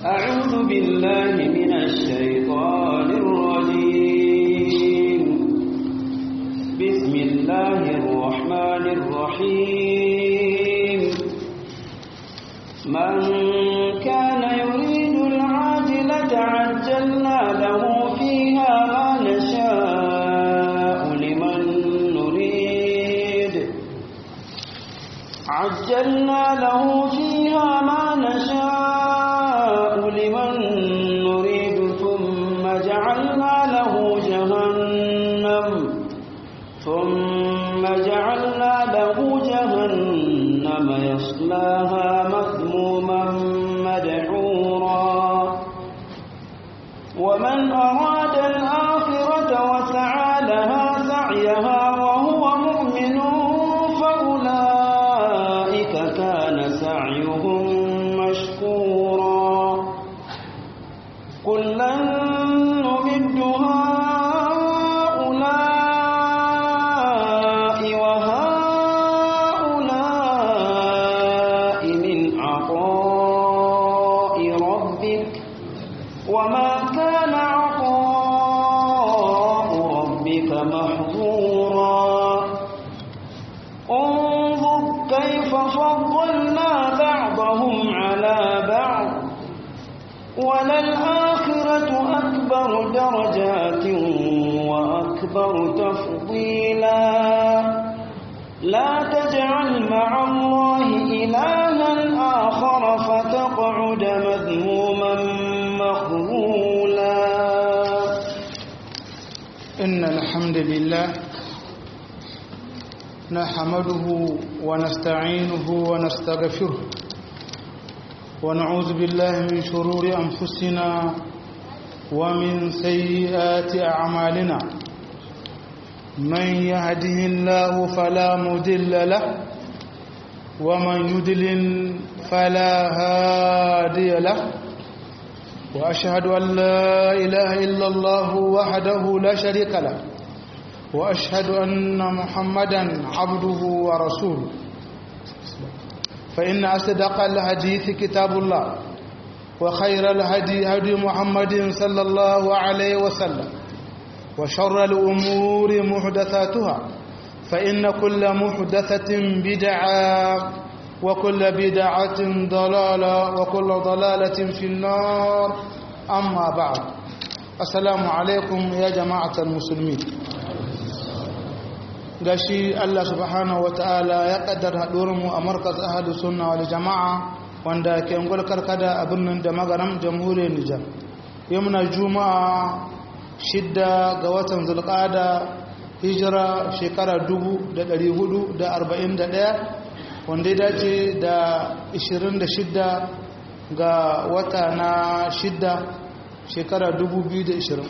أعوذ بالله من الشيطان الرجيم بسم الله الرحمن الرحيم من كان يريد العاجلة عجلنا له فيها ما نشاء لمن نريد عجلنا له فيها ما نشاء لمن نريد ثم جعلنا له جهنم ثم جعلنا له جهنم يصلاها مذموما مدحورا ومن أراد الآخرة وسعى لها سعيها وهو مؤمن فأولئك كان سعيهم مشكورا كلا نمد هؤلاء وهؤلاء من عطاء ربك وما كان عطاء ربك محظورا انظر كيف فضلنا بعضهم على بعض وللآخرة أكبر درجات وأكبر تفضيلا لا تجعل مع الله إلها آخر فتقعد مذموما مخذولا إن الحمد لله نحمده ونستعينه ونستغفره ونعوذ بالله من شرور أنفسنا ومن سيئات أعمالنا من يهده الله فلا مضل له ومن يضلل فلا هادي له وأشهد أن لا إله إلا الله وحده لا شريك له وأشهد أن محمدا عبده ورسوله فإن أصدق الحديث كتاب الله وخير الهدي هدي محمد صلى الله عليه وسلم وشر الأمور محدثاتها فإن كل محدثة بدعة وكل بدعة ضلالة وكل ضلالة في النار أما بعد السلام عليكم يا جماعة المسلمين gashi Allah subhanahu wata'ala ya kaddara mu a markaz ahadu sunna wal jama'a wanda ke ngol karkada a birnin da magaram jamhuriyar Nijar yau muna juma'a shidda ga watan zulqada hijira shekara 1441 wanda ya dace da 26 ga wata na shidda shekara 2020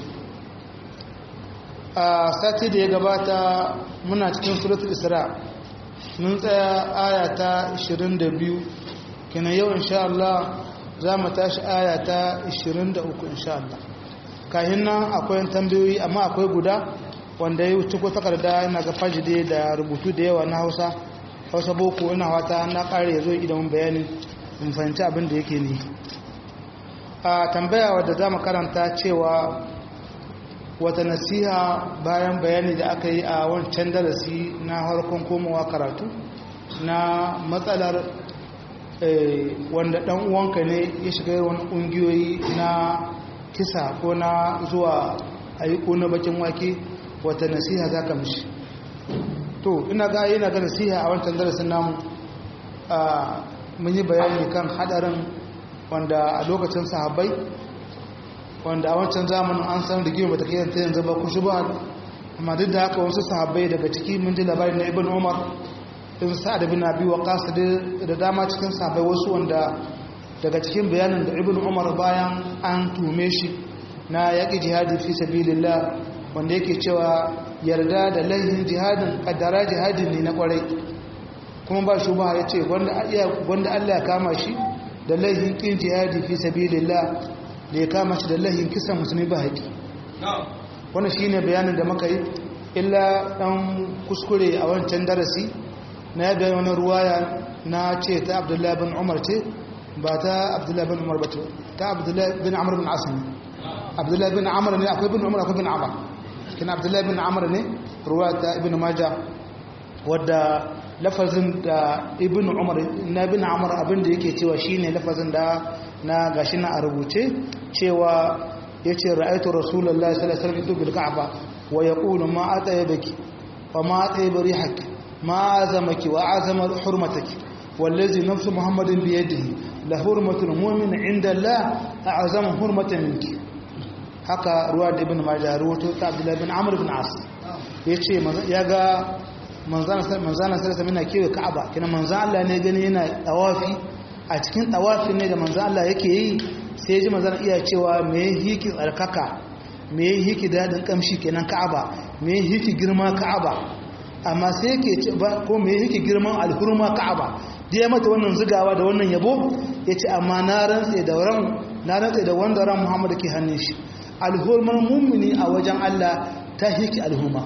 a sati da ya gabata muna cikin suratul isra mun tsaya aya ta 22 kenan yau insha Allah za mu tashi aya ta 23 insha Allah kahin nan akwai tambayoyi amma akwai guda wanda ya wuce ko takarda yana ga fajide da rubutu da yawa na Hausa Hausa boko ina wata na kare yazo idan bayani mun fahimci abin da yake ne a tambaya wadda za mu karanta cewa wata nasiha bayan bayani da aka yi a wancan darasi na harkon komowa karatu na matsalar wanda dan uwanka ne ya shiga wani ƙungiyoyi na kisa ko na zuwa a yi na bakin wake wata nasiha za ka mishi to ina ga yana ga nasiha a wancan darasin namu mun yi bayani kan hadarin wanda a lokacin sahabbai wanda a wancan zamanin an san rigima bata kai ta yanzu ba kushi ba amma duk da haka wasu sahabbai daga ciki mun ji labarin na ibn umar in sa'ad bin abi waqas da dama cikin sahabbai wasu wanda daga cikin bayanin da ibn umar bayan an tume shi na yaƙi jihadi fi sabilillah wanda yake cewa yarda da laihin jihadin kaddara jihadin ne na kwarai kuma ba shi ba ya ce wanda Allah ya kama shi da laihin kin jihadi fi sabilillah da ya kama shi da laihin kisan musulmi ba haƙi wannan shine bayanin da muka yi illa dan kuskure a wancan darasi na ya bayan wani ruwaya na ce ta abdullahi bin umar ce ba ta abdullahi bin umar ba ta abdullahi bin amr bin asim abdullahi bin amr ne akwai bin umar akwai bin amr kina abdullahi bin amr ne ruwa ta ibn majah wadda lafazin da ibn umar na bin amr abinda yake cewa shine lafazin da na gashi na a rubuce cewa yace ra'aytu rasulullahi sallallahu alaihi wasallam bil ka'ba wa yaqulu ma ataybaki wa ma atayba rihaki ma azamaki wa azama hurmataki wallazi nafsu muhammadin bi yadihi la hurmatul mu'min inda Allah a'zamu hurmatan minki haka ruwa da ibn majah ruwato ta abdullahi bin amr bin as yace ya ga manzana sarasa mina kewa ka'aba kina manzan Allah ne gani yana tawafi a cikin tawafin ne da manzan Allah yake yi sai ji manzan iya cewa me hiki tsarkaka me hiki dadin kamshi kenan ka'aba me hiki girma ka'aba amma sai yake ce ba ko me hiki girman alhurma ka'aba da ya mata wannan zugawa da wannan yabo ya ce amma na rantse da ran na rantse da wanda ran Muhammad ke hannun shi alhurman mummuni a wajen Allah ta hiki alhurma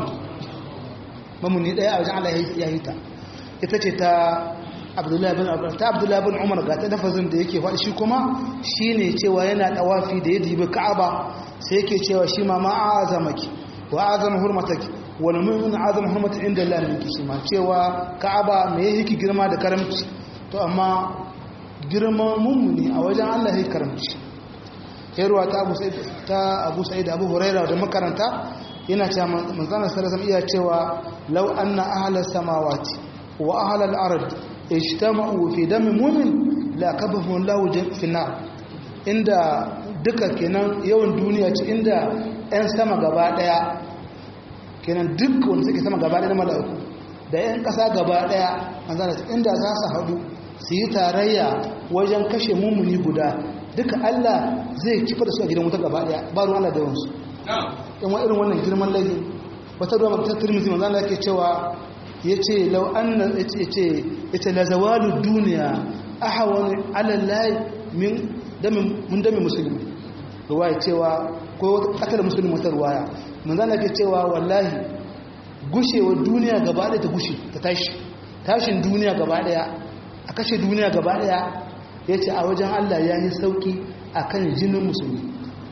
mamuni daya a wajen Allah ya yi ta ita ce ta abdullahi bin ta abdullahi bin umar ga ta lafazin da yake faɗi shi kuma shine cewa yana tawafi da ya dibi ka'aba sai yake cewa shi ma ma'azamaki wa azama hurmataki wal mu'min azama hurmata inda Allah minki shi ma cewa ka'aba me yake girma da karamci to amma girman mummuni a wajen Allah yake karamci yarwa ta Abu Sa'id ta Abu Sa'id Abu Hurairah da makaranta yana cewa manzana sallallahu iya cewa law anna ahla samawati wa ahla al-ard ijtama'u fi dami mu'min la kabahu Allahu fi nar inda duka kenan yawan duniya ce inda ɗan sama gaba daya kenan duk wanda suke sama gaba daya da malaiku da ɗan ƙasa gaba daya manzana inda za su haɗu su yi tarayya wajen kashe mummuni guda duka Allah zai kifa da su a gidan wuta gaba daya ba ruwan Allah da yawansu in wa irin wannan girman laifi wata ruwa ta turmizi manzo Allah yake cewa yace law anna yace yace la zawalu dunya ahwan ala Allah min dami mun dami musulmi ruwaya cewa ko akal musulmi wata ruwaya manzo Allah yake cewa wallahi gushewar duniya gaba ɗaya ta gushe ta tashi tashin duniya gaba ɗaya a kashe duniya gaba ɗaya yace a wajen Allah yayi sauki akan jinin musulmi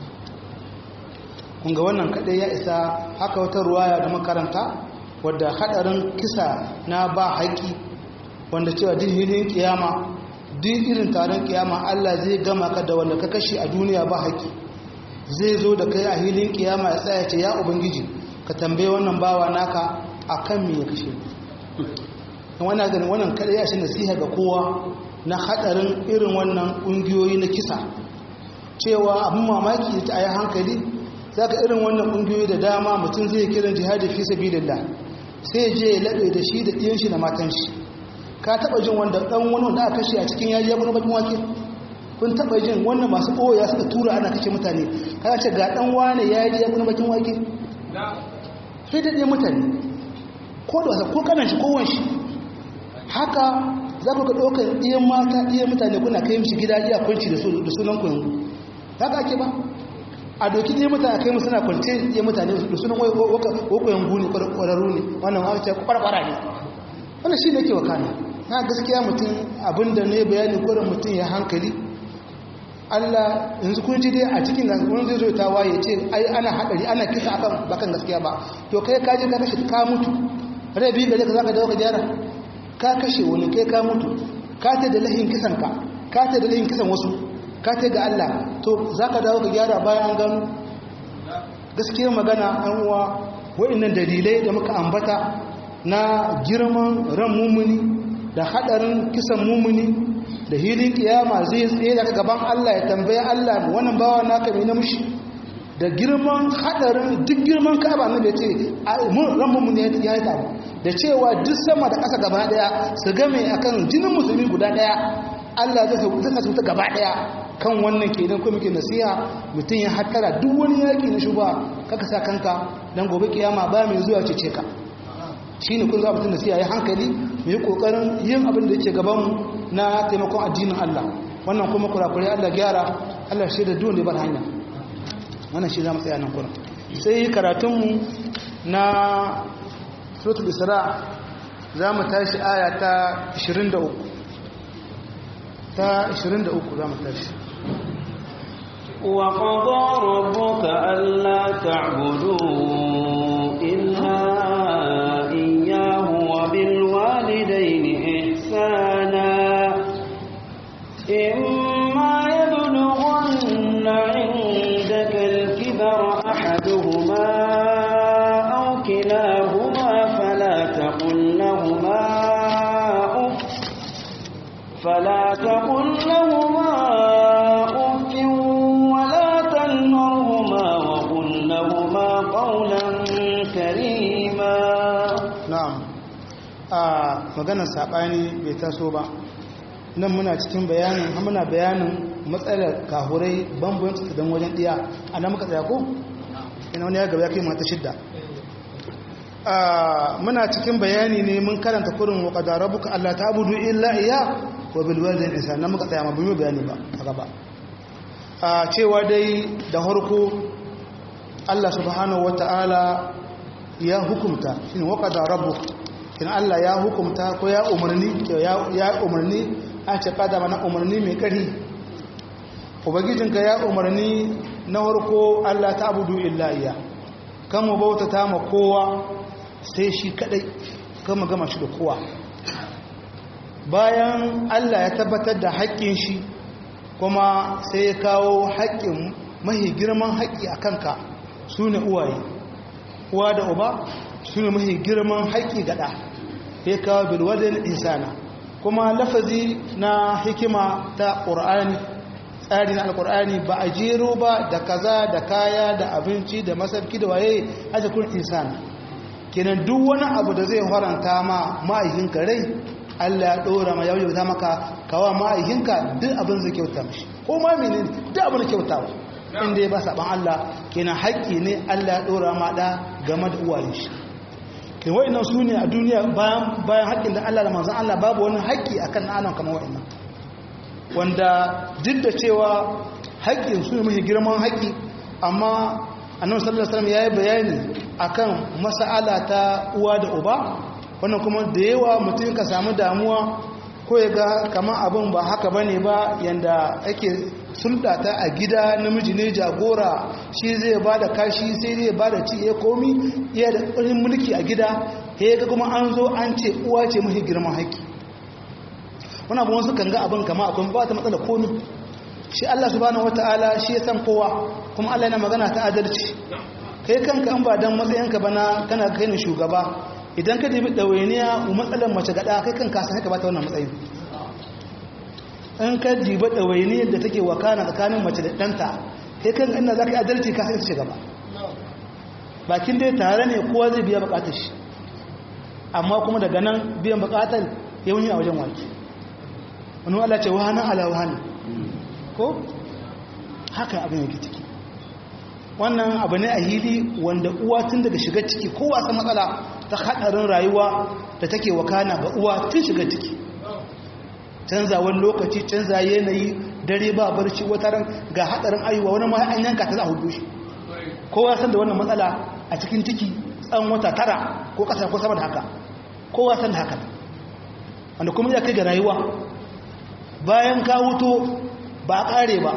kunga wannan kadai ya isa haka wata ruwaya da makaranta wadda hadarin kisa na ba haƙi wanda cewa duk hilin kiyama duk irin taron kiyama Allah zai gama ka da wanda ka kashe a duniya ba haƙi zai zo da kai a hilin kiyama ya tsaya ce ya ubangiji ka tambaye wannan bawa naka akan me ya kashe wannan ganin wannan kadai ya shi nasiha ga kowa na hadarin irin wannan kungiyoyi na kisa cewa abin mamaki ta ayi hankali za ka irin wannan ƙungiyoyi da dama mutum zai kiran jihadi fi sabilillah sai je ya laɓe da shi da ɗiyan shi da matan shi ka taɓa jin wanda ɗan wani wanda aka kashe a cikin yaji ya kuna bakin wake kun taɓa jin wannan masu ɓoya suka tura ana kashe mutane ka ce ga ɗan wane ya yi ya kuna bakin wake sai da ɗiyan mutane ko da wasa ko kanan shi kowon shi haka za ku ga ɗaukar ɗiyan mata ɗiyan mutane kuna kai mishi gida iya kwanci da sunan ku yanzu haka ake ba a doki ɗaya mutane kai musu na kwance ɗaya mutane da sunan wakoyan guni ƙwararru ne wannan aka ce ƙwarƙwara ne wannan shi ne ke wakana na gaskiya mutum abinda ne bayani kwarin mutum ya hankali allah yanzu kun ji dai a cikin da wani zai zo ta waye ce ai ana haɗari ana kisa akan bakan gaskiya ba to kai ka je ka kashe ka mutu rai biyu gare ka za ka dawo ka gyara ka kashe wani kai ka mutu ka ta da lahin kisan ka ka ta da lahin kisan wasu ka ta ga Allah to za ka dawo ka gyara bayan an gano gaskiyar magana an uwa wa'annan dalilai da muka ambata na girman ran mumuni da hadarin kisan mumuni da hilin kiyama zai tsaye daga gaban Allah ya tambaye Allah wannan bawa naka mai namshi da girman hadarin duk girman ka'aba ne da ce ran mumuni ya yi tabu da cewa duk sama da ƙasa gaba daya su game akan jinin musulmi guda daya Allah zai sauta ta gaba daya kan wannan kenan ko muke nasiha mutum ya hattara duk wani yaki na shuba kaka sa kanka dan gobe kiyama ba mai zuwa cece ka shine kun za mutum nasiha ya hankali mu yi kokarin yin abin da yake gaban mu na taimakon addinin Allah wannan kuma kurakurai Allah gyara Allah shi da dole bar hanya wannan shi za mu tsaya nan kuma sai karatun mu na suratul isra za mu tashi aya ta 23 ta 23 za mu tashi وقضى ربك ألا تعبدوا إلا إياه وبالوالدين إحسانا إما يبلغن عندك الكبر أحدهما أو كلاهما فلا تقل لهما أف فلا تقل لهما أف ولا تنهرهما وقل لهما قولا كريما na'am a maganar saɓani bai taso ba nan muna cikin bayanin muna bayanin matsalar kahurai bambanci don wajen ɗiya a nan muka tsaya ko? ina wani ya gaba ya kai mata shidda muna cikin bayani ne mun karanta kurin wa ƙadara buka Allah ta abudu illa iya wa bilwalin isa nan muka tsaya ma bi bayani ba a gaba a cewa dai da harko Allah subhanahu wata'ala ya hukumta shine wa ƙadara buka kin Allah ya hukumta ko ya umarni ya umarni a ce kada mana umarni mai ƙari ubangijinka ya umarni na harko Allah ta abudu illa iya kan mu bautata ma kowa sai shi kadai kan mu gama shi da kowa bayan Allah ya tabbatar da haƙƙin shi kuma sai ya kawo haƙƙin mahi girman haƙƙi a kanka su ne uwaye uwa da uba su ne mahi girman haƙƙi gaɗa ya kawo bilwadin insana kuma lafazi na hikima ta ƙur'ani tsari na alƙur'ani ba a jero ba da kaza da kaya da abinci da masarki da waye a jikin insana kenan duk wani abu da zai haranta ma ma'aikinka rai Allah ya ɗora ma yau ta maka kawa ma'aikinka duk abin zai kyauta mashi ko ma mene duk abin kyautawa inda ya ba saɓan Allah kenan haƙƙi ne Allah ya ɗora ma ɗa game da uwayen shi ke wa'annan su ne a duniya bayan haƙƙin da Allah da manzan Allah babu wani haƙƙi a kan ɗanan kamar wa'annan wanda duk da cewa haƙƙin su ne mafi girman haƙƙi amma annabi sallallahu alaihi wasallam yayi bayani akan mas'ala ta uwa da uba wannan kuma da yawa mutum ka samu damuwa ko ya ga kamar abin ba haka bane ba yanda ake sulɗata a gida namiji ne jagora shi zai ba da kashi sai zai ba da ci ya komi iya da ƙarin mulki a gida ya ga kuma an zo an ce uwa ce mafi girman haƙƙi wani abu wasu kan ga abin kama akwai ba ta matsala komi shi Allah subhanahu wata'ala shi ya san kowa kuma Allah yana magana ta adalci kai kanka an ba dan matsayinka ba na kana kai ni shugaba idan ka dibi ɗawainiya matsalar mace gaɗa kai kanka san haka ba ta wannan matsayin in ka diba ɗawainiyar da take wakana tsakanin mace da ɗanta kai kan ina za ka yi adalci ka sai ta gaba bakin dai tare ne kowa zai biya bukatar shi amma kuma daga nan biyan bukatar ya wuni a wajen waki wani wala ce wahanan ala wahanan ko haka abin yake ciki wannan abu ne a hili wanda uwa tun daga shiga ciki kowa san matsala ta haɗarin rayuwa da take wakana ga uwa tun shiga ciki canzawar lokaci canza yanayi dare ba barci wata ran ga hadarin ayuwa wani ma an yanka ta za a hudu shi kowa san da wannan matsala a cikin ciki tsawon wata tara ko kasa ko sama da haka kowa san da haka wanda kuma ya kai ga rayuwa bayan ka wuto ba a kare ba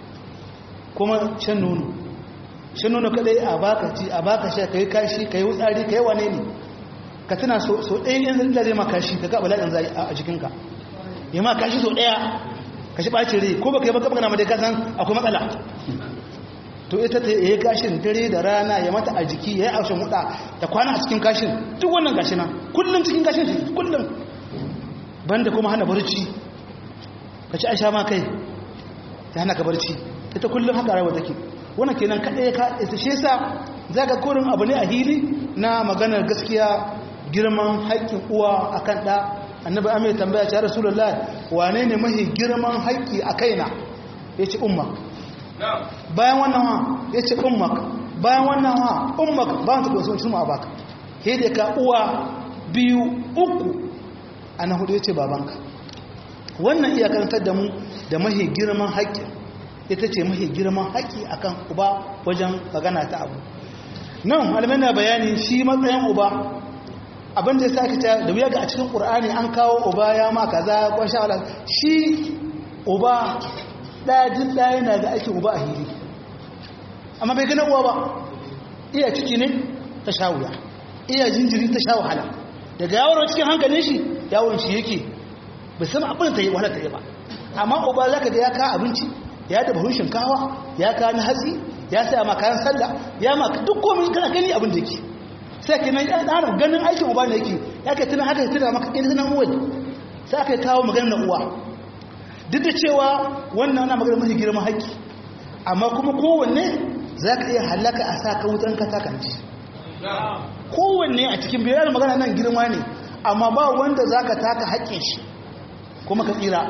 kuma shan nono shan nono kadai a baka ci a baka sha kai kashi kai wutsari kai wane ne ka tana so ɗaya yanzu da zai ma kashi ka ga bala'in zai a jikinka ya ma kashi so daya kashi ɓaci rai ko baka yi baka magana mai kasan akwai matsala to ita ta yi kashin dare da rana ya mata a jiki ya yi aushen huda ta kwana a cikin kashin duk wannan gashi nan kullum cikin kashin shi kullum banda kuma hana barci ka ci aisha ma kai ta hana ka barci ita kullum haka rayuwa take wannan kenan kaɗai ka isa shi yasa za ka korin abu ne a hili na maganar gaskiya girman haƙƙin uwa akan ɗa annabi amai tambaya ce rasulullah wane ne mahi girman haƙƙi a kaina ya ce ummak bayan wannan ha ya ce ummak bayan wannan ha ummak bayan ta kwanso cikin abaka ke da ka uwa biyu uku a na hudu ya ce babanka wannan iya karantar da mu da mahi girman haƙƙi ita ce mahi girman haƙƙi akan uba wajen magana ta abu nan malamai na bayani shi matsayin uba abin da ya sa kita da wuya ga a cikin ƙur'ani an kawo uba ya ma kaza ko sha Allah shi uba ɗaya jin ɗaya na ga aikin uba a hili amma bai gina uwa ba iya ciki ne ta sha wuya iya jinjiri ta sha wahala daga yawon cikin hankalin shi yawon shi yake bai san abin ta yi wahala ta yi ba amma uba za ka ga ya kawo abinci ya da bahun shinkawa ya kawo na hatsi ya saya ma kayan sallah ya ma duk komai kana gani abin da yake sai ka nan ya ɗara ganin aikin uba ne yake ya ka tuna haka ya tuna maka ɗin tunan uwa sai aka kawo maganar na uwa duk da cewa wannan ana maganar mafi girman haƙƙi amma kuma kowanne za ka iya halaka a sa ka wutan ka takanci kowanne a cikin biyar magana nan girma ne amma ba wanda za ka taka haƙƙin shi kuma ka tsira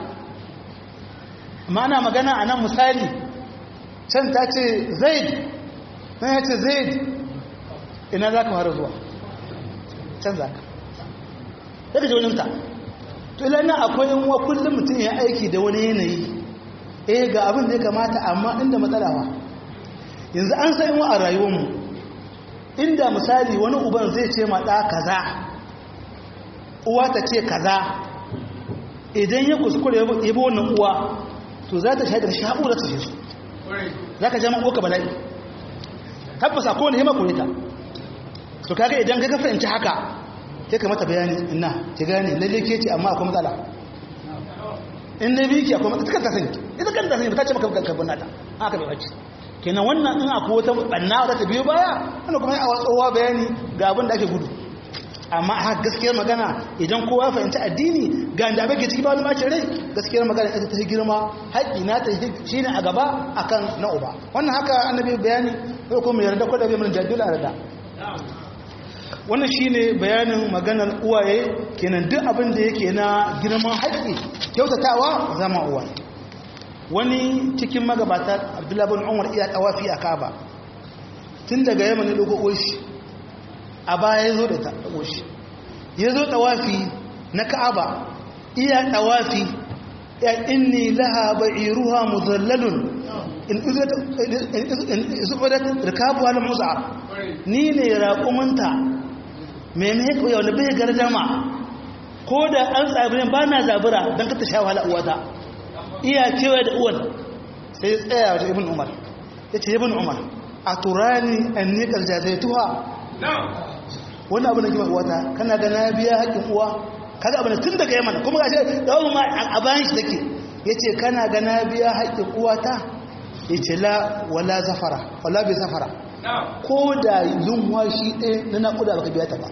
amma ana magana a nan misali can ta ce zaid nan ya ce zaid ina za ka fara zuwa can za ka daga jauninta to ilana akwai yin wa kullum mutum ya aiki da wani yanayi eh ga abin da ya kamata amma inda matsalawa yanzu an san wa a rayuwarmu inda misali wani uban zai ce maɗa kaza uwa ta ce kaza idan ya kuskure ya bi wannan uwa to za ta shaidar sha'ura ta shi su za ka jama uwa bala'i tabbasa kowane hima kure ta to kaga idan ka fahimci haka sai ka mata bayani ina ki gane lalle ke ce amma akwai matsala in na biki akwai matsala ta sani ita kanta sani ta ce maka karbon nata haka bai bacci kenan wannan in akwai wata banna da ta biyo baya wanda kuma a tsohuwa bayani ga abin da ake gudu amma a gaskiyar magana idan kowa ya fahimci addini ga da abin ke ciki ba wani bacin rai gaskiyar magana ita ta girma haƙƙi na ta shi ne a gaba akan na uba wannan haka annabi bayani ko kuma yarda ko da bai mun jaddula yarda wannan shine bayanin maganar uwaye kenan duk abin da yake na girman haƙƙi kyautatawa zama uwaye wani cikin magabata abdullahi bin umar iya tawafi a kaba tun daga yamma ne dogo shi a baya ya zo da ta shi ya zo tawafi na ka'aba iya tawafi ya inni laha ba'iruha mudallalun in izubadat rikabu wal musa ni ne raƙuminta mai mai kawai wanda bai gardama ko da an tsabirin ba na zabura don ka ta sha wahala uwata iya kewaye da uwan sai tsaya wajen ibn umar ya ce ibn umar a turani an nikar jazaituwa wani abu na gima uwata kana ga na biya haƙƙin uwa kaga abu na tun daga yamma kuma gashe da wani ma a bayan shi take ya ce kana ga na biya haƙƙin uwata ya ce la wala zafara wala bai zafara ko da lunwashi ɗaya na naƙuda baka biya ta ba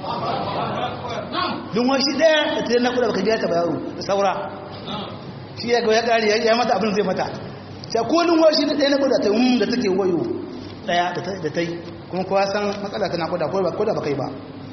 lunwashi ɗaya da ta yi naƙuda baka biya ta ba yaro da saura shi ya ya ƙari ya mata abin zai mata sai ko lunwashi ɗaya na naƙuda ta yi da take wayo ɗaya da ta yi kuma kowa san matsala ta naƙuda ko da baka yi ba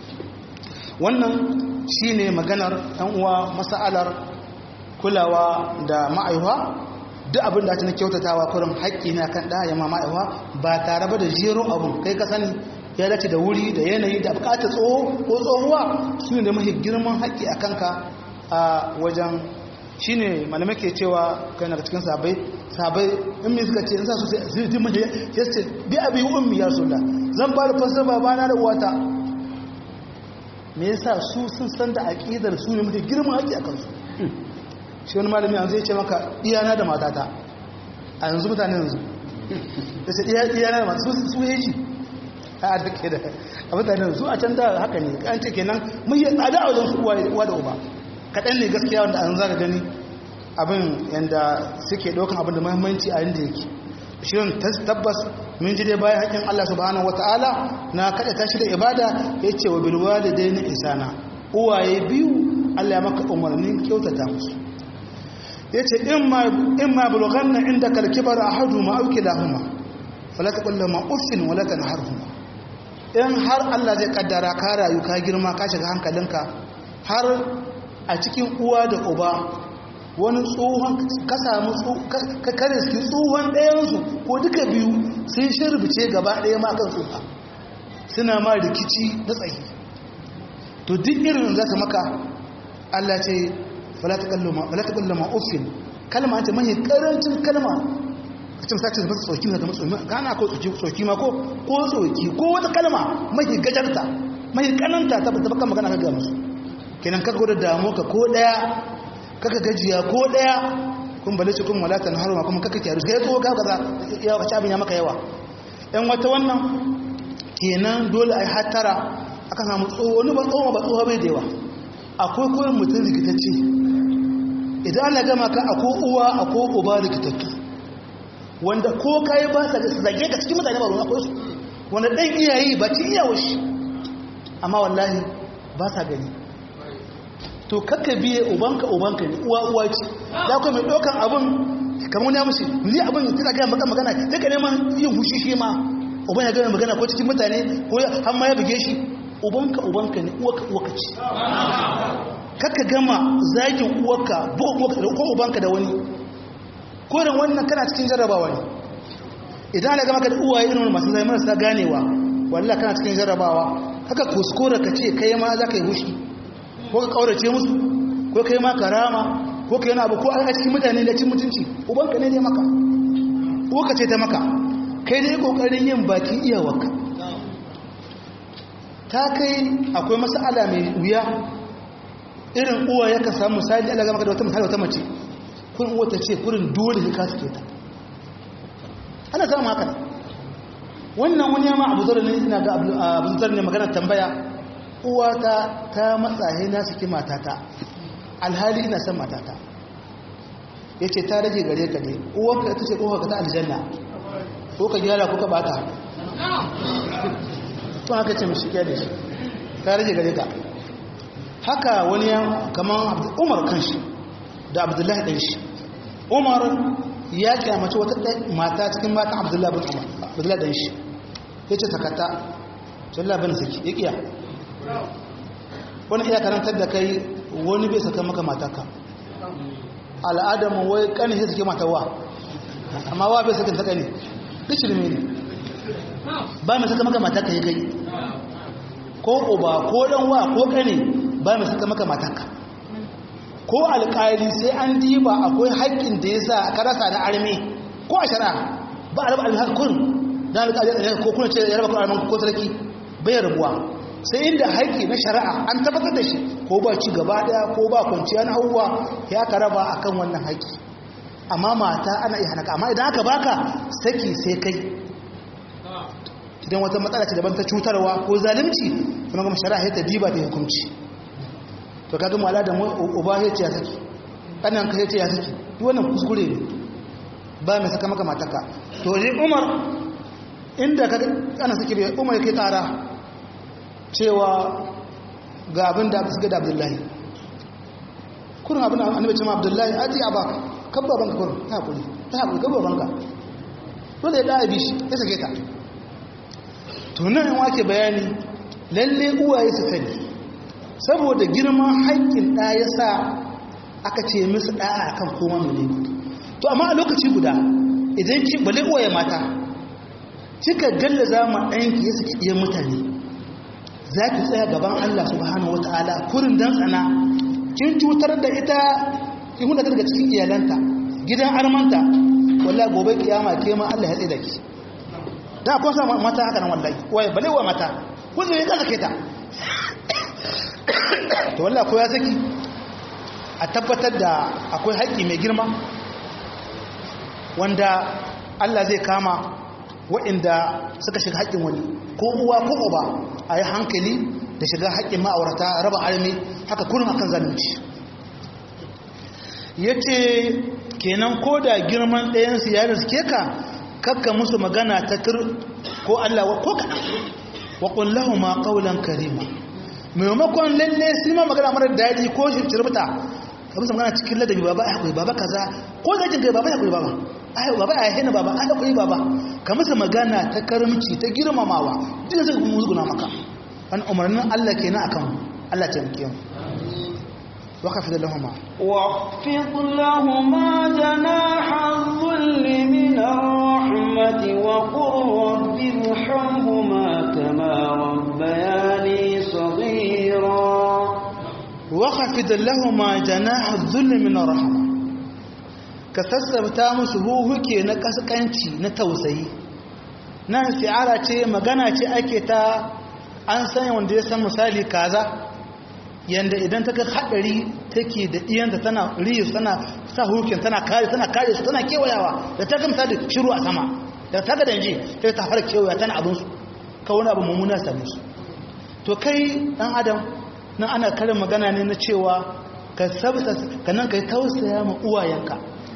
wannan shi ne maganar ɗan uwa masa'alar kulawa da ma'aihuwa duk abin da ta na kyautatawa kurin haƙƙi na kan ɗaya ma ma'aihuwa ba tare ba da jeron abu kai ka sani ya dace da wuri da yanayi da bukatar tsoho ko tsohuwa su ne da mahi girman haƙƙi a kanka a wajen shi ne malamai ke cewa kai na cikin sabai sabai in mai suka ce in sa su sai su mahi ya ce bi abi ummi ya sulla zan ba da fasar babana da uwata me yasa su sun san da aƙidar su ne mafi girman haƙƙi a kansu shi wani malami yanzu ya ce maka iyana da matata a yanzu mutane yanzu da ce iyana da matata su yi ji a duke da a mutane yanzu a can da haka ne an ce kenan mun yi tsada a wajen su uwa da uba kaɗan ne gaskiya wanda an zaga gani abin yadda suke ɗaukan abin da mahimmanci a yadda yake shirin tabbas mun ji dai bayan haƙƙin Allah subhanahu wata'ala na kaɗa tashi da ibada ya ce wa bilwa da dai na isana uwaye biyu Allah ya maka umarnin kyautata musu ya ce in ma bulghanna inda kalkibar a hadu ma auki lahuma falata ƙulla ma uffin walata na harhuma in har Allah zai kaddara ka rayu ka girma ka shiga hankalinka har a cikin uwa da uba wani tsohon ka samu ka kare su tsohon ɗayansu ko duka biyu sun shirbice gaba ɗaya ma kan tsoha suna ma rikici na tsayi to duk irin za ta maka Allah ce falata ƙulla ma uffin kalma ce mahi ƙarancin kalma a cikin sace zama tsoki na zama tsoki gana ko tsoki ma ko ko tsoki ko wata kalma mahi gajarta mahi kananta ta baka magana ka ga musu kenan ka gwada damu ka ko daya kaka gajiya ko daya kun bale ce kun wala ta haruma kuma kaka kyaru sai tsoho ga kaza ya kaci abin ya maka yawa yan wata wannan kenan dole ai hattara aka samu tsoho wani ba tsoho ba tsoho bai da yawa akwai koyin mutum rikitacce idan Allah gama ka akwai uwa akwai uba rikitattu wanda ko kai ba sa zage ka cikin mutane ba ruwa akwai su wanda dan iyayi ba ci iyawo shi amma wallahi ba sa gani to kakka biye ubanka ubanka ne uwa uwa ce da kuma mai ɗaukan abin kamar wani ya mushi ni abin tana gaya maka magana sai ka neman yin hushi shi ma uban ya gaya magana ko cikin mutane ko har ma ya buge shi ubanka ubanka ne uwaka uwaka ce kakka gama zagin uwarka buga uwarka da ko ubanka da wani ko da wannan kana cikin jarrabawa ne idan ana gama ka da uwaye irin masu zai marasa ganewa wallahi kana cikin jarrabawa haka kuskura ka ce kai ma za ka yi hushi ko ka kaurace musu ko kai ma karama ko kai na abu ko a cikin mutane da cin mutunci ubanka ne ne maka uwarka ce ta maka kai dai kokarin yin bakin iyawarka ta kai akwai mas'ala mai wuya irin uwa ya ka samu misali Allah ga maka da wata misali wata mace kun uwa ta ce kurin dole ka suke ta ana samun haka wannan wani yamma abu zarar ne ina ga abu zarar ne magana tambaya uwata ta matsaye na suke matata alhali ina son matata ya ce ta rage gare ka ne uwanka ta ce ƙofa ta aljanna ko ka gyara ko ka bata tun haka ce mashi da shi ta rage gare ka haka wani ya kamar umar kanshi da abdullahi ɗan shi umar ya kyamace wata mata cikin mata abdullahi bin umar abdullahi ɗan shi ya ce sakata sallah bin saki ya kiya wani iya karantar da kai wani bai saka maka mataka al'adamu wai kanin sai suke matawa amma wa bai saka saka ne duk shirme ne ba mai saka maka mataka ya gai ko uba ko dan wa ko kane ba mai saka maka mataka ko alƙali sai an diba akwai haƙƙin da ya sa ka rasa na armi ko a shari'a ba a raba almi haka kun dan alƙali ko kuna ce ya raba kun alman ko sarki bai rabuwa sai inda haƙƙi na shari'a an tabbatar da shi ko ba ci gaba daya ko ba kwanciya na hauwa ya ka raba akan wannan haƙƙi amma mata ana iya hana amma idan aka baka saki sai kai idan wata matsala ce daban ta cutarwa ko zalunci kuma kuma shari'a ta diba ta hukunci to kaga mu ala da uba ya ce ya saki kanan ka ya ce ya saki duk wannan kuskure ne ba mai saka maka mataka to ne Umar inda ka ana saki bai Umar kai tsara cewa ga abin da suka da abdullahi kurin abin da annabi ce ma abdullahi aji a baka kabba banka kurin ta hakuri ta hakuri kabba banka dole ya ɗaya bishi ya sake ta tunan yin wake bayani lalle uwaye su sani saboda girman haƙƙin ɗaya sa aka ce musu ɗaya a kan koma mene to amma a lokaci guda idan ki bale uwaye mata kika gallaza ma ɗayanki ya saki iya mutane za ki tsaya gaban Allah subhanahu wata'ala kurin dan tsana kin cutar da ita kin huda daga cikin iyalanta gidan armanta wallahi gobe kiyama ke ma Allah ya tsaya da ki da ko sa mata haka nan wallahi wai bale wa mata ko zai ka sake ta to wallahi ko ya saki a tabbatar da akwai haƙƙi mai girma wanda Allah zai kama waɗanda suka shiga haƙƙin wani ko uwa ko uba a yi hankali da shiga haƙƙin ma'aurata raba armi haka kurin akan zalunci ya ce kenan ko da girman ɗayansu ya riske ka kakka musu magana ta kir ko Allah ko kaɗan wa ƙullahu ma ƙaunar karima maimakon lalle su ma magana mara daɗi ko shirbuta ka musu magana cikin ladabi baba ya haƙuri baba kaza ko zai kai baba ya haƙuri baba ai baba ya hina baba ai haƙuri baba ka musu magana ta karamci ta girmamawa duk zai musguna maka wani umarnin Allah kenan akan Allah ta yanke mu وخفض لهما واخفض لهما جناح الذل من الرحمة وقل رب ارحمهما كما ربياني صغيرا وخفض لهما جناح الذل من الرحمة كسسبتا musu huhuke na kaskanci na tausayi nan fi'ala ce magana ce ake ta an sanya wanda ya san misali kaza yanda idan ta ga hadari take da iyanta tana riyu tana sa hukin tana kare tana kare su tana kewayawa da ta gamsa da shiru a sama da ta ga danje sai ta fara kewaya tana abin su ka wani abu mummuna same su to kai dan adam nan ana karin magana ne na cewa ka sabta ka nan kai tausaya ma uwayenka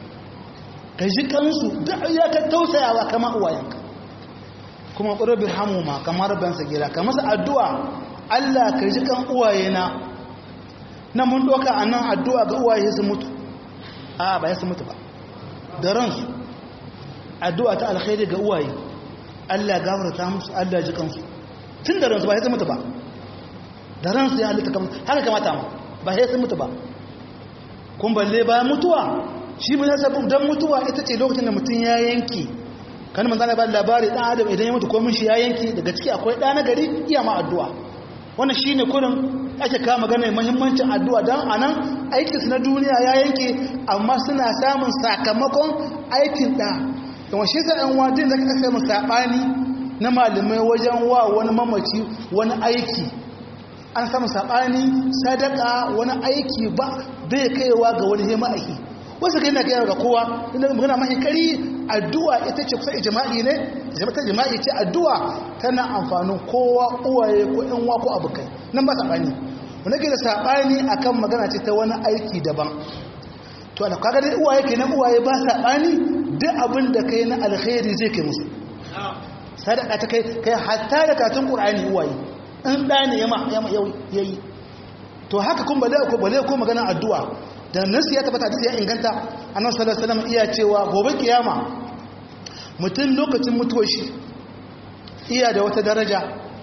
ka ji kansu da ya ka tausayawa kama uwayenka kuma ƙurabin hamuma kamar ban sagira ka masa addu'a Allah ka ji kan uwayena na mun doka a nan addu'a ga uwaye su mutu a ba ya su mutu ba da ransu addu'a ta alkhairi ga uwaye Allah gafarta musu Allah ji kansu tun da ransu ba ya su mutu ba da ransu ya halitta kamar haka kamata ma ba ya su mutu ba kun balle ba mutuwa shi mun yasa don mutuwa ita ce lokacin da mutum ya yanki kan manzana ba labari dan adam idan ya mutu ko shi ya yanki daga ciki akwai ɗa na gari iya ma addu'a wannan shine kurin ake kawo magana muhimmancin addu'a dan anan aikin su na duniya ya yanke amma suna samun sakamakon aikin da kuma shi sai an wadin da kake samu sabani na malamai wajen wa wani mamaci wani aiki an samu sabani sadaka wani aiki ba bai kaiwa ga wani hima aiki wasu kai na kai ga kowa inda magana mahi kari addu'a ita ce kusa ijma'i ne ta jima'i ce addu'a tana amfanin kowa uwaye ko yan wa ko abokai nan ba saɓani wanda ke da saɓani akan magana ce ta wani aiki daban to ana kaga dai uwaye ke nan uwaye ba saɓani duk abin da kai na alkhairi zai kai musu sadaka ta kai kai hatta da katun qur'ani uwaye in da ne yama yama yayi to haka kun bale ko bale ko magana addu'a da nasu ya tabbata hadisi ya inganta annabi sallallahu alaihi wasallam iya cewa gobe kiyama mutum lokacin mutuwar shi iya da wata daraja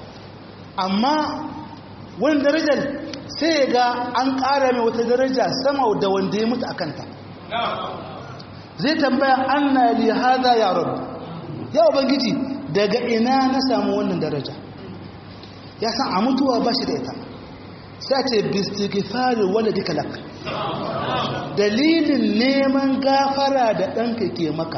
amma wani darajar sai ga an ƙara mai wata daraja sama da wanda ya mutu a kanta zai tambaya an na li haza ya rabu ya ubangiji daga ina na samu wannan daraja ya san a mutuwa ba shi da ita sai ce bistighfari wala dikalak dalilin neman gafara da ɗanka ke maka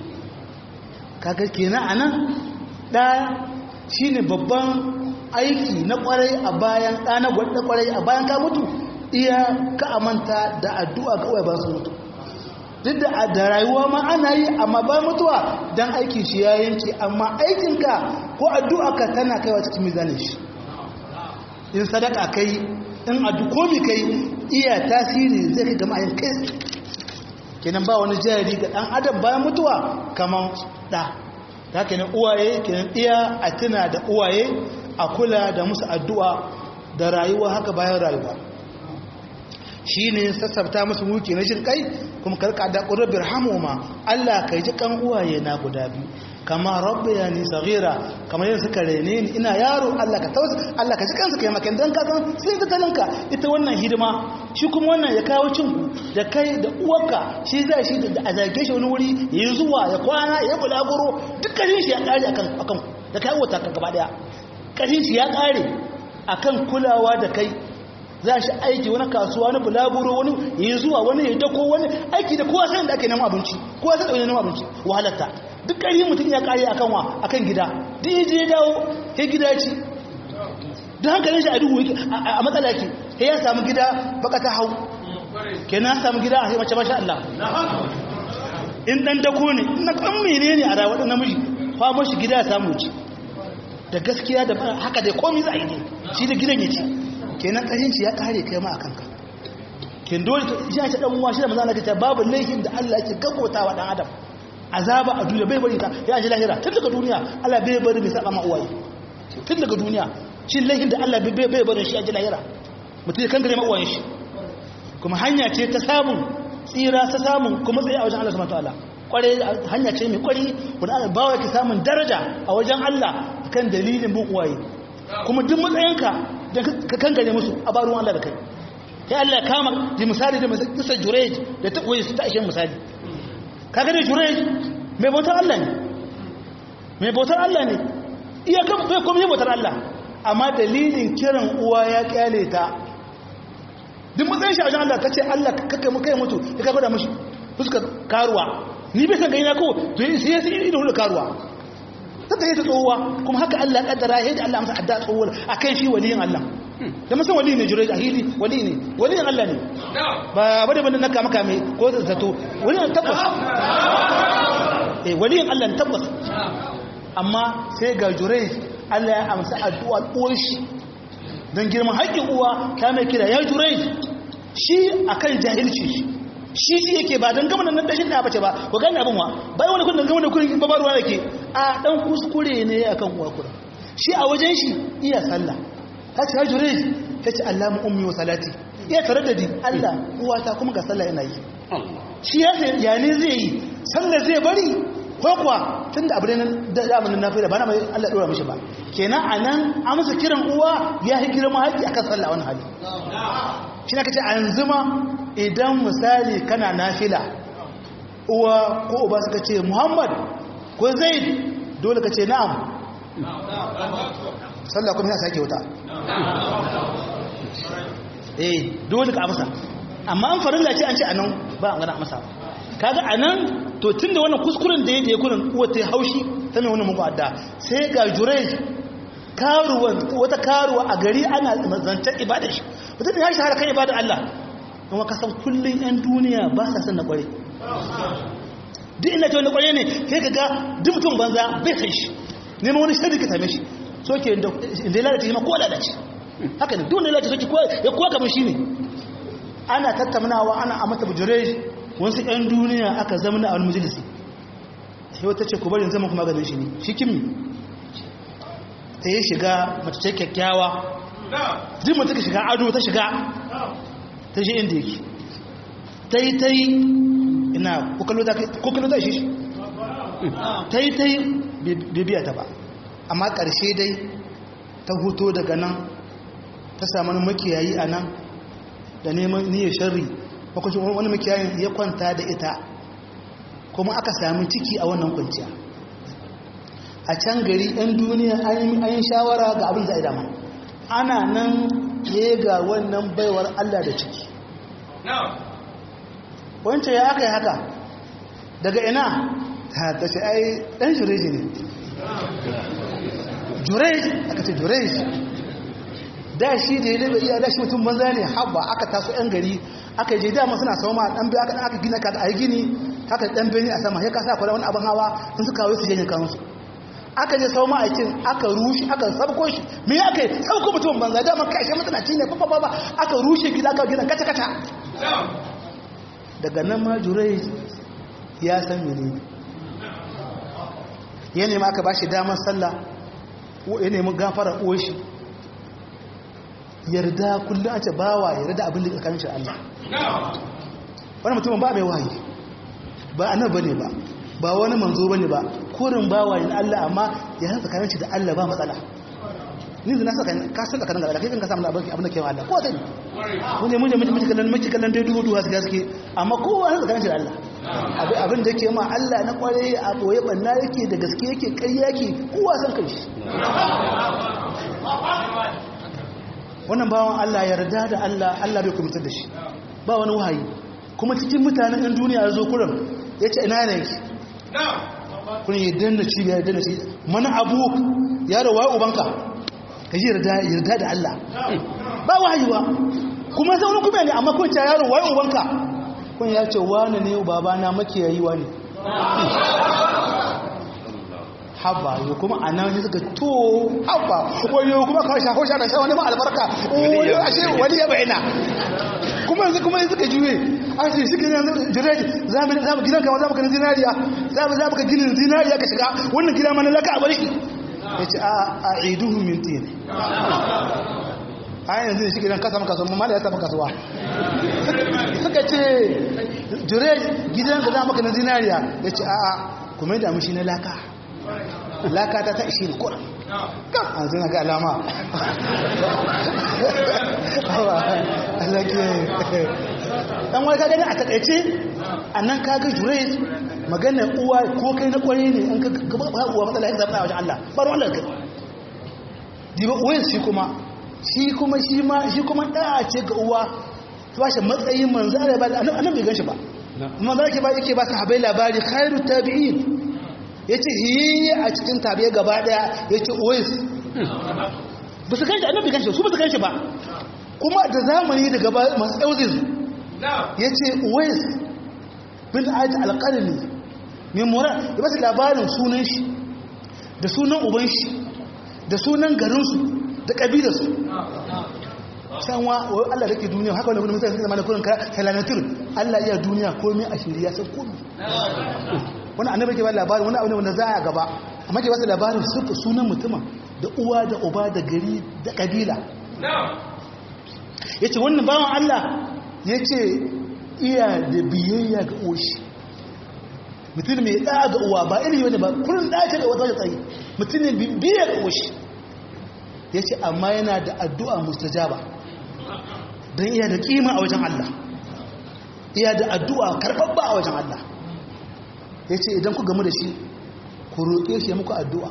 kaga kenan anan ɗaya shine babban aiki na kwarai a bayan ɗa na gwada kwarai a bayan ka mutu iya ka amanta da addu'a ga uwa ba su mutu duk da da rayuwa ma ana yi amma ba mutuwa don aikin shi ya yanke amma aikinka ko addu'a ka tana kaiwa cikin mizanin shi in sadaka kai in addu komi kai iya tasiri zai kai gama yin kai kenan ba wani jari ga dan adam bayan mutuwa kaman da ta kenan uwaye kenan iya a tuna da uwaye a kula da musu addu'a da rayuwa haka bayan rayuwa shi ne sassabta musu wuki na jin kai kuma karka da ƙurabir hamoma Allah ka ji kan uwaye na guda biyu kama rabbi ya ni sagira kamar yin suka rene ni ina yaro Allah ka tausa Allah ka ji kansu kai makan dan ka san sai ta talinka ita wannan hidima shi kuma wannan ya kawo cin da kai da uwarka shi zai shi da a zage shi wani wuri ya zuwa ya kwana ya bulaguro dukkanin shi ya kare akan akan da kai wata ka gaba daya kashin shi ya kare akan kulawa da kai za shi aiki wani kasuwa wani bulaguro wani ya zuwa wani ya dako wani aiki da kowa sai da ake neman abinci kowa sai da wani neman abinci wahalatta duk ƙari mutum ya ƙari akan wa akan gida duk ya je ya dawo ya gida ci don hankalin shi a duhu a matsala ke ya samu gida baka ta hau kenan samu gida a mace masha Allah in dan dako ne na kan mene ne a rayuwar namiji kwamo shi gida ya samu ci da gaskiya da haka dai komai za a yi ne shi da gidan ya ci kenan ƙarinci ya ƙare kai ma a kanka kin dole shi ce dan uwa shi da manzo ta babu laifin da Allah yake gabota wa dan adam azaba a duniya bai bari ta ya ji lahira tun daga duniya Allah bai bari mai saba ma uwaye tun daga duniya shi laifin da Allah bai bari shi a ji lahira mutum ya kankare ma uwayen shi kuma hanya ce ta samun tsira ta samun kuma tsaye a wajen Allah subhanahu wataala kware hanya ce mai kwari wanda Allah bawa yake samun daraja a wajen Allah kan dalilin bin uwaye kuma duk matsayinka da ka kankare musu a baruwan Allah da kai ya Allah kama da misali da kisa jurej da ta koyi su ta ishe misali kaga da jurej mai bautar Allah ne mai bautar Allah ne iya kan bai komai bautar Allah amma dalilin kiran uwa ya kyale ta duk matsayin shi a wajen Allah kace Allah kake mu kai mutu ya kaga da mishi fuskar karuwa ni bai san gaina ko to sai ya sai ido da karuwa ta ta tsohuwa kuma haka Allah kaddara ya da Allah amsa adda tsohuwar akan shi waliyin Allah da musan wali ne jurai a hili wali ne wali ne Allah ne ba bane bane na kama kame ko zato wali ne tabbas eh wali ne Allah ne tabbas amma sai ga jurai Allah ya amsa addu'a uwar shi don girman haƙƙin uwa ta mai kira ya jurai shi akan jahilci shi shi shi yake ba don gama nan dashin da bace ba ko gani abin wa bai wani kudin gama da kudin babarwa yake a dan kuskure ne akan uwa kura shi a wajen shi iya sallah ta ce hajjure ta ce Allah mu ummi wa salati iya tare da di Allah uwata kuma ga sallah yana yi shi ya ya ne zai yi sallah zai bari ko kuwa tun da abu ne da zamanin nafi da ba na mai Allah dora mishi ba kenan anan amsa kiran uwa ya yi girma haƙi akan sallah wani hali shi na kace an zuma idan misali kana nafila uwa ko uba suka ce muhammad ko zaid dole ka ce na'am sallah kuma ya sake wuta eh dole ka amsa amma an farin ce an ce anan ba an gana amsa ba kaga anan to tunda wannan kuskuren da yake kurin uwa ta haushi ta mai wannan mugu adda sai ga jurej karuwa wata karuwa a gari ana zancen ibada shi mutum ya shahara kan ibada Allah kuma ka san kullun yan duniya ba sa san na kware duk ina ce wani kware ne sai ka ga duk mutum banza bai san shi neman wani shari ka same shi so ke inda ya lalace shi ma ko lalace haka ne duk wanda ya lalace soke ya kuwa kamar shi ne ana tattaunawa ana a mata bujire wasu yan duniya aka zama na wani majalisi sai wata ce ku bari zama kuma ganin shi ne shi kimi ta yi shiga mace ce kyakkyawa duk mutu ka shiga ado ta shiga ta shi inda yake ta yi ta yi ina kokalo ta shi ta yi ta yi bibiya ta ba amma ƙarshe dai ta huto daga nan ta samu makiyayi a nan da neman niyyar shari makwacin wani makiyayin ya kwanta da ita kuma aka sami ciki a wannan kwanciya a can gari 'yan duniya an yi shawara ga abin zai dama ana nan ya ga wannan baiwar Allah da ciki wancan ya aka yi haka daga ina ta ce ai ɗan jureji ne jureji aka ce jureji da shi da ya labe iya da shi mutum banza ne haɓa aka taso 'yan gari aka je dama suna sama ɗan biya aka aka gina ka da a gini haka ɗan beni a sama ya kasa kwada wani abin hawa in suka kawo su janyin kansu aka je sau ma'aikin aka rushe aka sabko shi me ya kai sabko mutum banza dama kashe matanaci ne fafa ba aka rushe gida aka gina kaca kaca daga nan ma jurai ya san mene ya nemi aka ba shi damar sallah ya nemi gafara uwashi yarda kullum a ce bawa yarda abin da tsakanin shi Allah wani mutumin ba mai wahayi ba annabi bane ba ba wani manzo bane ba kurin bawa yin Allah amma ya san tsakanin shi da Allah ba matsala ni zina saka ka san tsakanin da Allah kai kan ka samu abin abin da ke Allah ko sai mun ne mun ne mun kallon mun kallon dai dubu dubu gaske gaske amma kowa san tsakanin shi da Allah abin da yake ma Allah na kware a boye banna yake da gaske yake ƙarya yake kowa san kai shi wannan bawan Allah yarda da Allah Allah bai kumitar da shi ba wani wahayi kuma cikin mutanen ɗan duniya ya zo kurin ya ce ina ne yake kun yi danna cibiya ya danna cibiya mana abu ya da waye ubanka ka ji yarda da Allah ba wahayi ba kuma sai wani kuma ne amma kun ce yaro waye ubanka kun ya ce wani ne babana makiyayi wani haba yau kuma a nan suka to haba wayo kuma ka shafo sha da sha wani ma albarka wayo ashe wani ya bayana kuma yanzu kuma yanzu ka juye a ce shi kan yanzu jiraji za mu za mu gidan kama za mu kanin zinariya za mu za mu ka ginin zinariya ka shiga wannan gida mana laka a barki ya ce a a iduhu min tin a yanzu shi gidan kasa maka kasuwa mala ya samu kasuwa suka ce jiraji gidan ka za mu kanin zinariya ya ce a a kuma yadda mu shi na laka laka ta ta ishe ni kuran kan an zina ga alama dan wani ka gani a takaice a nan ka ga jure magana uwa ko kai na kwaye ne an ka gaba uwa matsala ya zaɓa a wajen Allah ba ruwan Allah kai diba uwayen shi kuma shi kuma shi ma shi kuma ɗaya ce ga uwa ta ba shi matsayin manzo Allah ba annan bai gan shi ba manzo yake ba yake ba sahabbai labari khairu tabi'in ya ce hiyi a cikin tabiya gaba daya ya ce ois ba su kanshi annabi kanshi su ba su kanshi ba kuma da zamani daga masu ɗauzin ya ce uwais bin aji alƙalini mai mora ya basu labarin sunan shi da sunan uban shi da sunan garinsu da ƙabilarsu can wa Allah da ke duniya haka wani mutane suka zama da kurin helanatur Allah iya duniya komai a shirya sai komi wani annabi ke ba labarin wani abu ne wanda za a gaba amma ke ba labarin suka sunan mutumin da uwa da uba da gari da ƙabila ya ce wannan bawan Allah ya ce iya da biyayya ga oshi mutum mai ɗaya ga uwa ba iri wani ba kurin ɗaya ga wata tsaye mutum ne biyayya ga oshi ya ce amma yana da addu'a mustajaba don iya da ƙima a wajen Allah iya da addu'a karɓaɓɓa a wajen Allah ya ce idan ku gamu da shi ku roƙe shi ya muku addu'a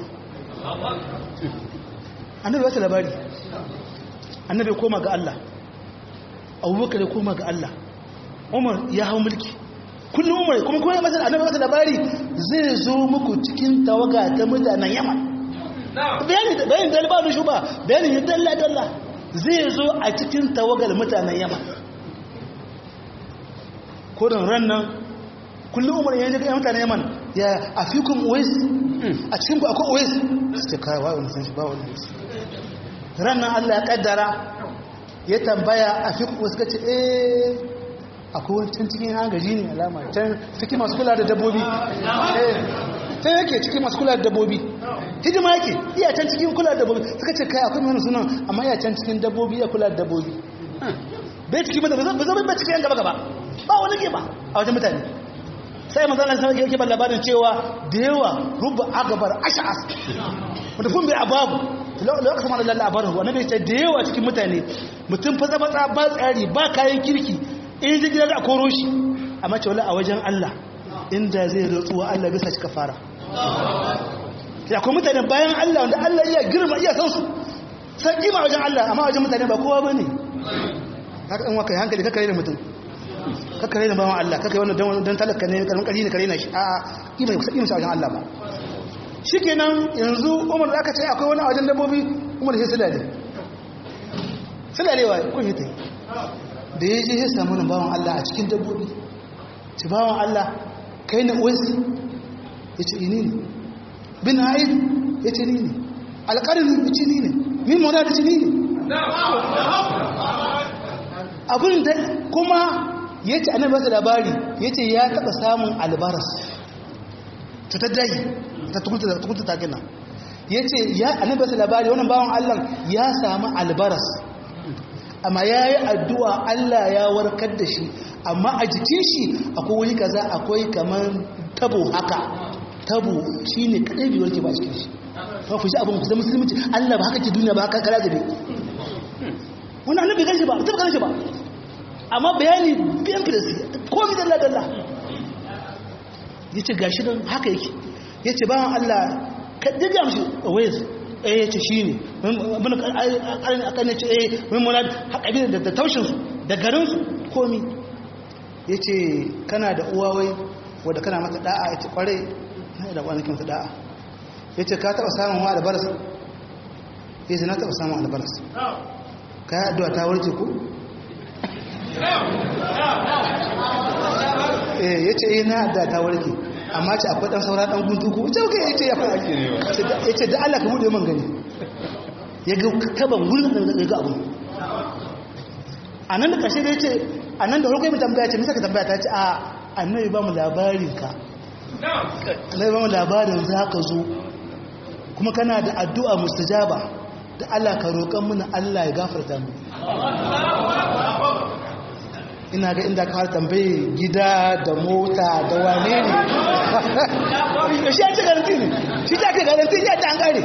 annabi wata labari annabi koma ga Allah abubakar ya koma ga Allah umar ya hau mulki kullum umar kuma kuma masa annabi masa labari zai zo muku cikin tawaga ta mutanen yaman bayani bayani da ba shi ba bayani ya dalla dalla zai zo a cikin tawagar mutanen yaman kodin ran nan kullum umar ya ji mutanen yaman ya afikum uwais a cikin ku akwai uwais su ce kai wa'u san shi ba wani ran nan Allah ya kaddara ya tambaya a fi kuma suka ce eh akwai wancan cikin hangaji ne alama can cikin masu kula da dabbobi can yake cikin masu kula da dabbobi hidima yake iya can cikin kula da dabbobi suka ce kai akwai wani sunan amma iya can cikin dabbobi ya kula da dabbobi bai cikin mata ba zai bai cikin yan gaba gaba ba wani ke ba a wajen mutane sai manzana sai yake ban labarin cewa da yawa rubu agabar ash'as wanda fun bai ababu lokacin mana lalla abarin ruwa nabi ce da yawa cikin mutane mutum fatsa fatsa ba tsari ba kayan kirki in ji gida da koro shi amma ce wala a wajen Allah inda zai rutsuwa Allah bisa shi kafara ya kuma mutane bayan Allah wanda Allah iya girma iya san su san kima wajen Allah amma wajen mutane ba kowa bane haka in waka hankali kaka da mutum kaka da bawan Allah kaka wannan dan talaka ne karamin kari ne kare na shi a kima kusa kima wajen Allah ba shikenan yanzu Umar da aka ce akwai wani a wajen dabbobi Umar sai sulale sulalewa kun yi tai da ya je ya samu nan bawan Allah a cikin dabbobi ci bawan Allah kai na uwais ya ce ini ne bin haid ya ce ni ne alƙarin ya ce ni ne min mona da ce ni ne abin da kuma ya ce annabi masa labari ya ce ya taɓa samun albaras cutar dahi ta tukunta ta gina ya ce ya annabi masa labari wannan bawan Allah ya samu albaras amma ya yi addu'a Allah ya warkar da shi amma a jikin shi akwai wani kaza akwai kamar tabo haka tabo shi ne kaɗai biyuwar ke ba cikin shi ba ku shi abin ku zama musulunci Allah ba haka ke duniya ba haka kara zabe wani annabi gan shi ba ta gan shi ba amma bayani biyan filisi komi dalla dalla ya ce gashi don haka yake ya ce bayan Allah ka diga mashi a wayar eh ya ce shi ne abin a kan ce eh mai muna haƙabi da taushinsu da garinsu komi ya ce kana da uwawai wadda kana mata da'a ya ce kwarai na da kwanakin mata da'a ya ce ka taɓa samun wa albaras ya ce na taɓa samun albaras ka yi addu'a ta warke ku ya ce yi na addu'a ta warke amma ce akwai ɗan saura ɗan guntu ku wuce kai ya ce ya fara ya ce da Allah ka buɗe man gani ya ga taban wurin da ga abu a nan da ƙarshe da ya ce a nan da harkar mai tambaya ce nisa ka tambaya ta ce a annabi ba mu labarin ka annabi ba mu labarin za ka zo kuma kana da addu'a mustajaba da Allah ka roƙon muna Allah ya gafarta mu ina ga inda ka tambaye gida da mota da wane ne shi ya ce garanti ne shi ta ke garanti ya ta an kare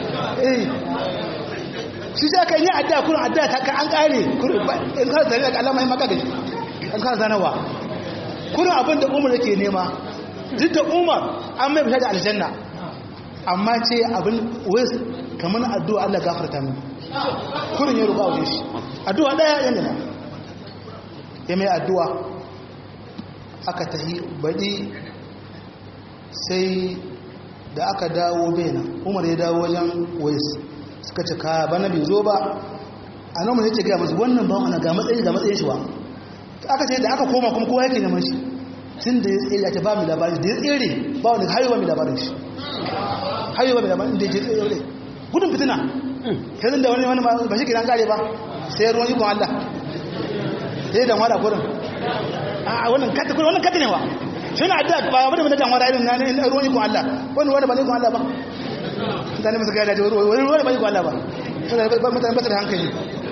shi ta kan yi adda kurin adda ta ka an kare in ka zane daga alama yi maka gaji in ka zanawa kurin abin da umar yake nema duk da umar an mai fita da aljanna amma ce abin wais kamar addu'a Allah gafarta min kurin ya roƙa wajen shi addu'a ɗaya yana nema ya mai addu'a aka tahi baɗi sai da aka dawo bena umar ya dawo wajen wais suka ce ka bana bai zo ba a nan mun yake ga musu wannan ba wani ga matsayi ga matsayin shi ba aka ce da aka koma kuma kowa yake neman shi tun da ya tsere ta ba mu labarin da ya tsere ba wani hayo ba mu labarin shi hayo ba mu labarin da ya tsere gudun fitina yanzu da wani wani ba shi kiran kare ba sai ruwan ikon Allah sai da wada kurin a wannan kata kurin wannan kata ne wa shi na adda ba wani mana janwara irin na ruwan ikon Allah wani wani ba ne ikon Allah ba mutane masu gaya da wani wani ba ikon Allah ba mutane ba da hankali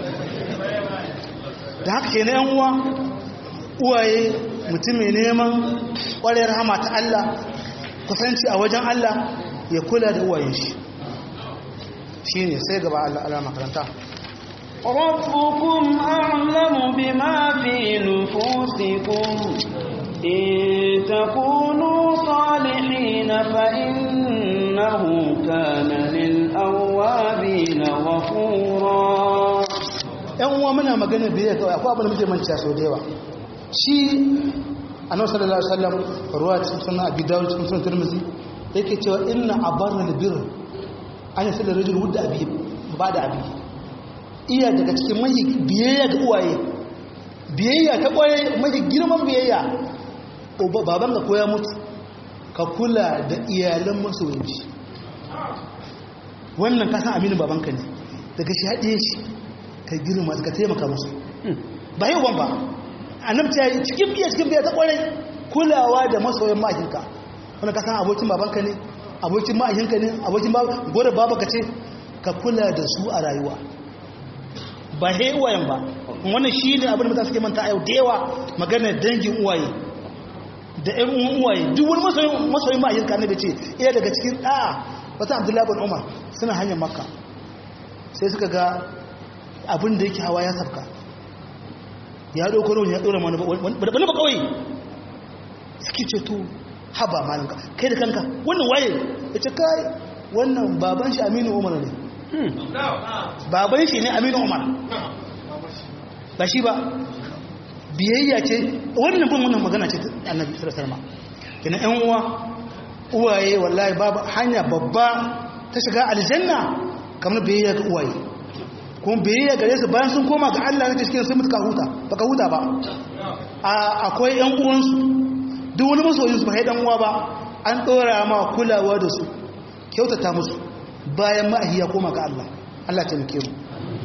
da haka ke na yan uwa uwaye mutum mai neman ƙwarar rahama ta Allah kusanci a wajen Allah ya kula da uwayen shi shi ne sai gaba Allah ala makaranta ربكم أعلم بما في نفوسكم إن تكونوا صالحين فإنه كان للأوابين غفورا ‘yan uwa muna magana biyar kawai akwai abin da muke manci sau da yawa shi a nan sallallahu alaihi wasallam ruwa cikin sunan abi dawud cikin sunan tirmidhi yake cewa inna abarra albir an yi sallar rajul wudda abi ba da abi iya daga cikin mai biyayya ga uwaye biyayya ta kwaye mai girman biyayya baban ka koya mutu ka kula da iyalan masoyanci wannan ka san aminin babanka ne daga shi haɗe shi ka girma ka taimaka musu ba yau ban ba annabta yi cikin biya cikin biya ta kwarai kulawa da masoyan mahaifinka wani ka san abokin babanka ne abokin mahaifinka ne abokin gwada babaka ce ka kula da su a rayuwa ba he uwayen ba wannan shi ne abin da mutane suke manta a yau da yawa maganar dangin uwaye da ƴan uwan uwaye duk wani masoyin mahaifinka ne ce iya daga cikin ɗa'a wata abdullahi bin umar suna hanyar makka sai suka ga abin da yake hawa ya sabka ya ɗauko rauni ya ɗora mana wani ba kawai suke ce to haba malinka kai da kanka wannan waye ya ce kai wannan baban shi aminu umar ne baban shi ne aminu umar ba shi ba biyayya ce wannan bin wannan magana ce annabi sallallahu alaihi kina yan uwa uwaye wallahi babu hanya babba ta shiga aljanna kamar biyayya ga uwaye kuma biyayya gare su bayan sun koma ga Allah ne cikin sun mutu ka huta baka huta ba akwai yan uwansu duk wani masoyin su ba dan uwa ba an dora ma kulawa da su kyautata musu bayan ma'ahi ya koma ga Allah Allah ta muke mu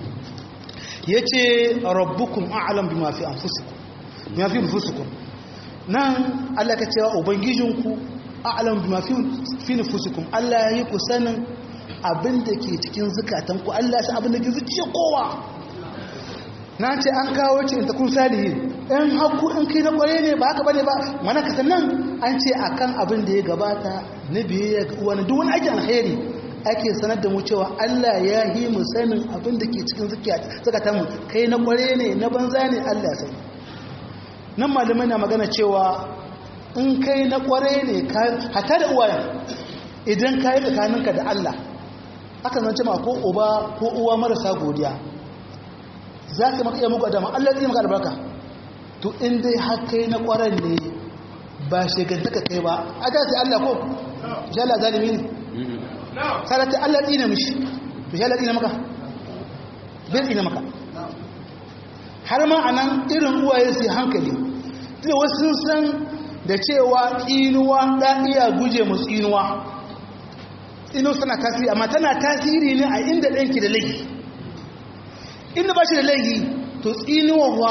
yace rabbukum a'lam bima fi anfusikum bima fi anfusikum nan Allah ka cewa ubangijinku a'lam bima fi fi anfusikum Allah ya yi ku sanin abin da ke cikin zukatanku Allah shi abin da ke zuciya kowa na ce an kawo ce in ta kun salihin in haku in kai na kware ne ba haka bane ba mana ka sannan an ce akan abin da ya gabata na biyayya ga wani duk wani aikin alheri ake sanar da mu cewa Allah ya yi mu sanin abin da ke cikin zukatanmu kai na kware ne na banza ne Allah ya sani nan malamai na magana cewa in kai na kware ne hata da uwayen idan ka yi tsakaninka da Allah aka zance ma ko uba ko uwa marasa godiya za ka maka iya muku adama Allah zai maka albarka to in dai har kai na kwaran ne ba shegantaka kai ba a ga sai Allah ko shi Allah zalimi ne sarata Allah tsina mishi to shi Allah tsina maka bai tsina maka har ma a nan irin uwaye su hankali tunda wasu sun san da cewa tsinuwa ɗa iya guje mu tsinuwa ino tana tasiri amma tana tasiri ne a inda ɗanki da laifi inda ba shi da laifi to tsinuwa wa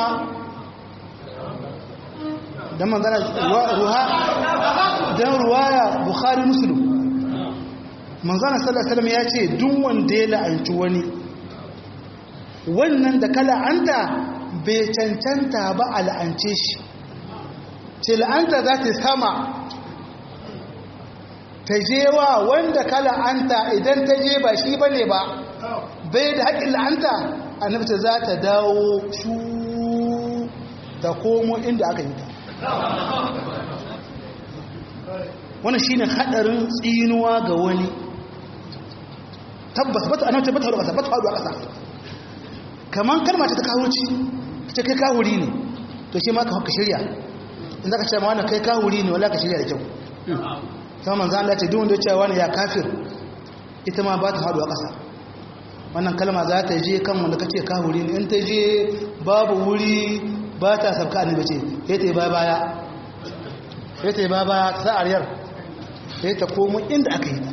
don manzana ruha don ruwaya bukhari musulun manzana sallasalam ya ce duk wanda ya la'anci wani wannan da ka la'anta bai cancanta ba a la'ance shi ce la'anta za ta sama ta je wa wanda ka la'anta idan ta je ba shi ba ne ba bai da haƙin la'anta a nufta za ta dawo shu ta komo inda aka yi ta wani shi ne haɗarin tsinuwa ga wani tabbas bata anauce bata haɗu ƙasa bata haɗu a ƙasa kamar kalma ta kawurci ta kai kawuri ne to shi ma ka shirya in za ka ce ma wani kai kawuri ne wala ka shirya da kyau sama manzan Allah ce duwanda cewa wani ya kafir ita ma ba ta haɗu a ƙasa wannan kalma za ta je kan wanda kace ka wuri ne in ta je babu wuri ba ta sabka annabi ce sai ta yi baya baya sai ta yi baya baya ta ariyar sai ta komo inda aka yi ta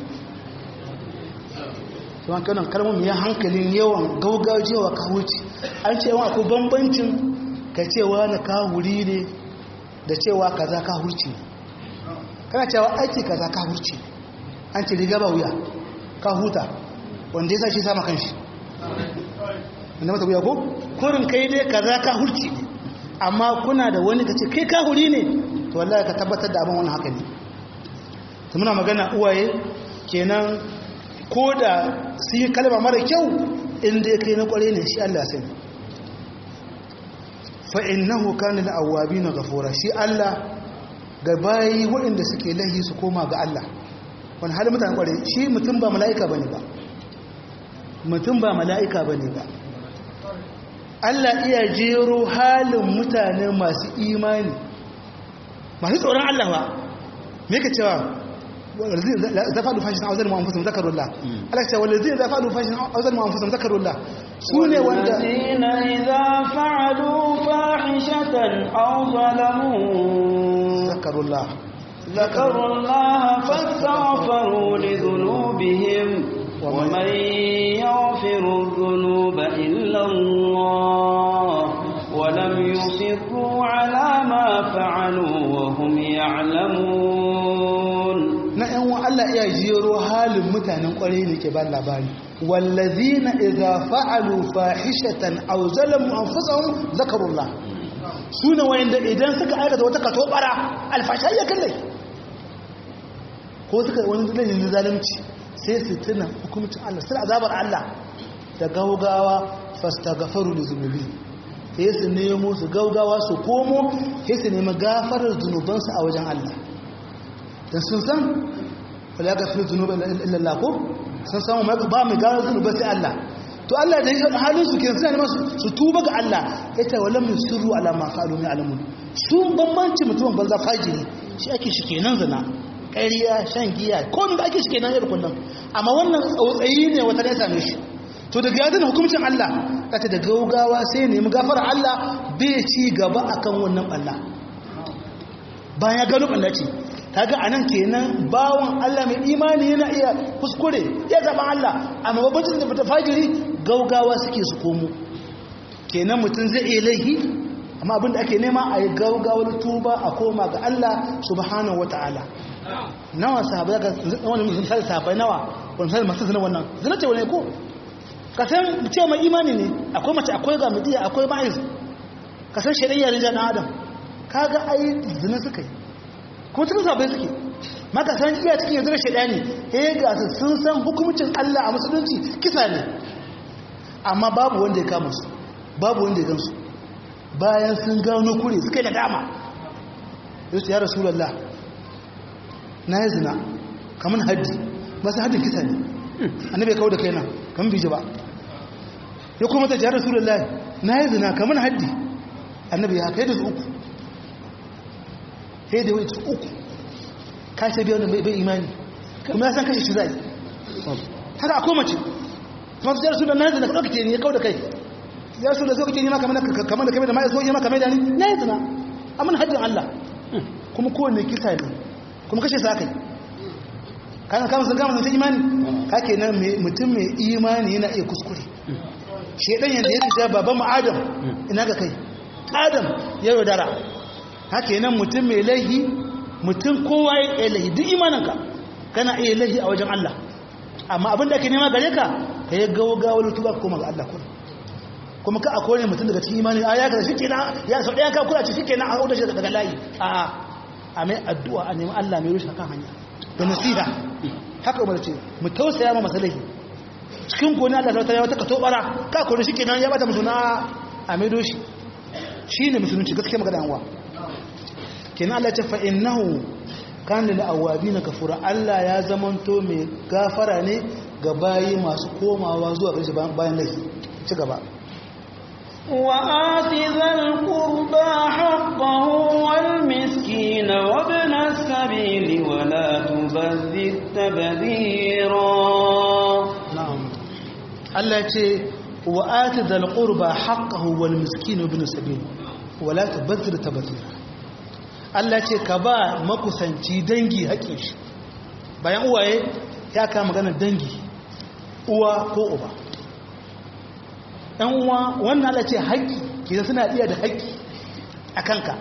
kuma kanan kalmomin ya hankalin yawan gaugajewa ka wuce an ce yawan akwai bambancin ka cewa na ka wuri ne da cewa kaza ka hurci ne kana cewa aiki kaza ka hurci an ce riga ba wuya ka huta wanda ya sa shi sama kan shi wanda mata wuya ko kurin kai dai kaza ka hurci ne amma kuna da wani ka ce kai ka huri ne to wallahi ka tabbatar da abin wani haka ne ta muna magana uwaye kenan ko da su yi kalma mara kyau inda ya kai na kware ne shi Allah sai fa'innahu kanin awabi na gafura shi Allah ga bayi waɗanda suke lahi su koma ga Allah wani halin mutane kware shi mutum ba mala'ika ba ne ba mutum ba mala'ika ba ne ba Allah iya jero halin mutane masu imani masu tsoron Allah ba me ka cewa إذا فعلوا فاحشة أو ظلموا أنفسهم ذكروا الله ألا تقول والذين إذا فعلوا فاحشة أو ظلموا أنفسهم ذكروا الله سوني وندا والذين إذا فعلوا فاحشة أو ظلموا ذكروا الله ذكروا الله فاستغفروا لذنوبهم ومن يغفر الذنوب إلا الله ولم يصروا على ما فعلوا وهم يعلمون na ‘yan wa Allah iya jero halin mutanen ƙwarai ne ke ba labari wallazi na iza fa'alu fahishatan au zalamu an fusahun zakarullah su ne wayanda idan suka aikata wata kato bara alfashai ya kallai ko suka wani dalilin zalimci sai su tuna hukumcin Allah sai azabar Allah da gaugawa fasta gafaru da zunubi sai su nemo su gaugawa su komo sai su nemi gafarar zunubansu a wajen Allah da sun san wala ga fi zunuba illallah ko sun san ba mai gano zunuba sai Allah to Allah da halin su kenan suna neman su tuba ga Allah ita wala min sirru ala ma qalu min alamun su bambanci mutumin banza fajiri shi ake shi kenan zina ƙarya shan giya ko da ake shi kenan yau kullum amma wannan tsautsayi ne wata ne same shi to daga yadda hukuncin Allah kata da gaugawa sai nemi gafara Allah bai ci gaba akan wannan Allah bayan ya gano ɓalla ce kaga anan kenan bawon Allah mai imani yana iya kuskure ya zama Allah amma babbacin da fita fajiri gaugawa suke su komo kenan mutum zai iya laihi amma abinda ake nema a yi gaugawar tuba a koma ga Allah subhanahu wata'ala nawa sahabai ga wani misali sahabai nawa wani misali masu zina wannan zina ce wani ko ka san cewa mai imani ne akwai mace akwai ga mudiya akwai ma'iz ka san shari'a rijal na adam kaga ai zina suka yi kuma cikin sabai suke maka san iya cikin yanzu da shaidani eh ga su sun san hukumcin Allah a musulunci kisa ne amma babu wanda ya kama su babu wanda ya gamsu bayan sun gano kure suka yi nadama yasu ya rasulullah na yi zina kamar haddi masu haddin kisa ne annabi ya kawo da kaina kamar biji ba ya kuma ta ya rasulullah na yi zina kamar haddi annabi ya kai da su uku sai da wai uku kashe biya wanda bai imani kuma ya san kashe shi zai haka akwai mace kuma su yarsu da na zina ka ɗaukace ne ya kawo da kai yarsu da zokace ne ma kamar da kamar da ma ya zo yi ma kamar da ni na yi zina amin haddin Allah kuma kowane kisa ne kuma kashe sa kai kayan kama sun kama sun imani kake nan mutum mai imani yana iya kuskure shedan yadda ya rija baban mu adam ina ga kai adam ya yaudara haka nan mutum mai laihi mutum kowa ya laihi duk imaninka kana iya laihi a wajen Allah amma abin da ake nema gare ka ka yi gawagawar tuba ka koma ga Allah kuma kuma ka a kone mutum daga cikin imani a ya ka shi kenan ya sau ɗaya ka kula ce shi kenan a hudu shi daga layi a a mai addu'a a nemi Allah mai rushe kan hanya da nasiha haka umar ce mu tausaya ma masalahi cikin kone Allah ta yawa ta ka tobara ka kone shi kenan ya bata musu na a mai doshi shi ne musulunci gaskiya magana yanwa kenan Allah ce fa'innahu kan da awabi na kafura Allah ya zamanto mai gafara ne ga bayi masu komawa zuwa ƙarshe bayan laifi ci gaba وآت ذا القربى حقه والمسكين وابن السبيل ولا تبذر تبذيرا na'am Allah ya ce wa ati dal qurba haqqahu wal miskin ibn sabil wa la tubadhir tabdhira Allah ya ce ka ba makusanci dangi haƙin shi bayan uwaye ya ka magana dangi uwa ko uba ɗan uwa wannan Allah ce haƙi ke suna iya da haƙi a kanka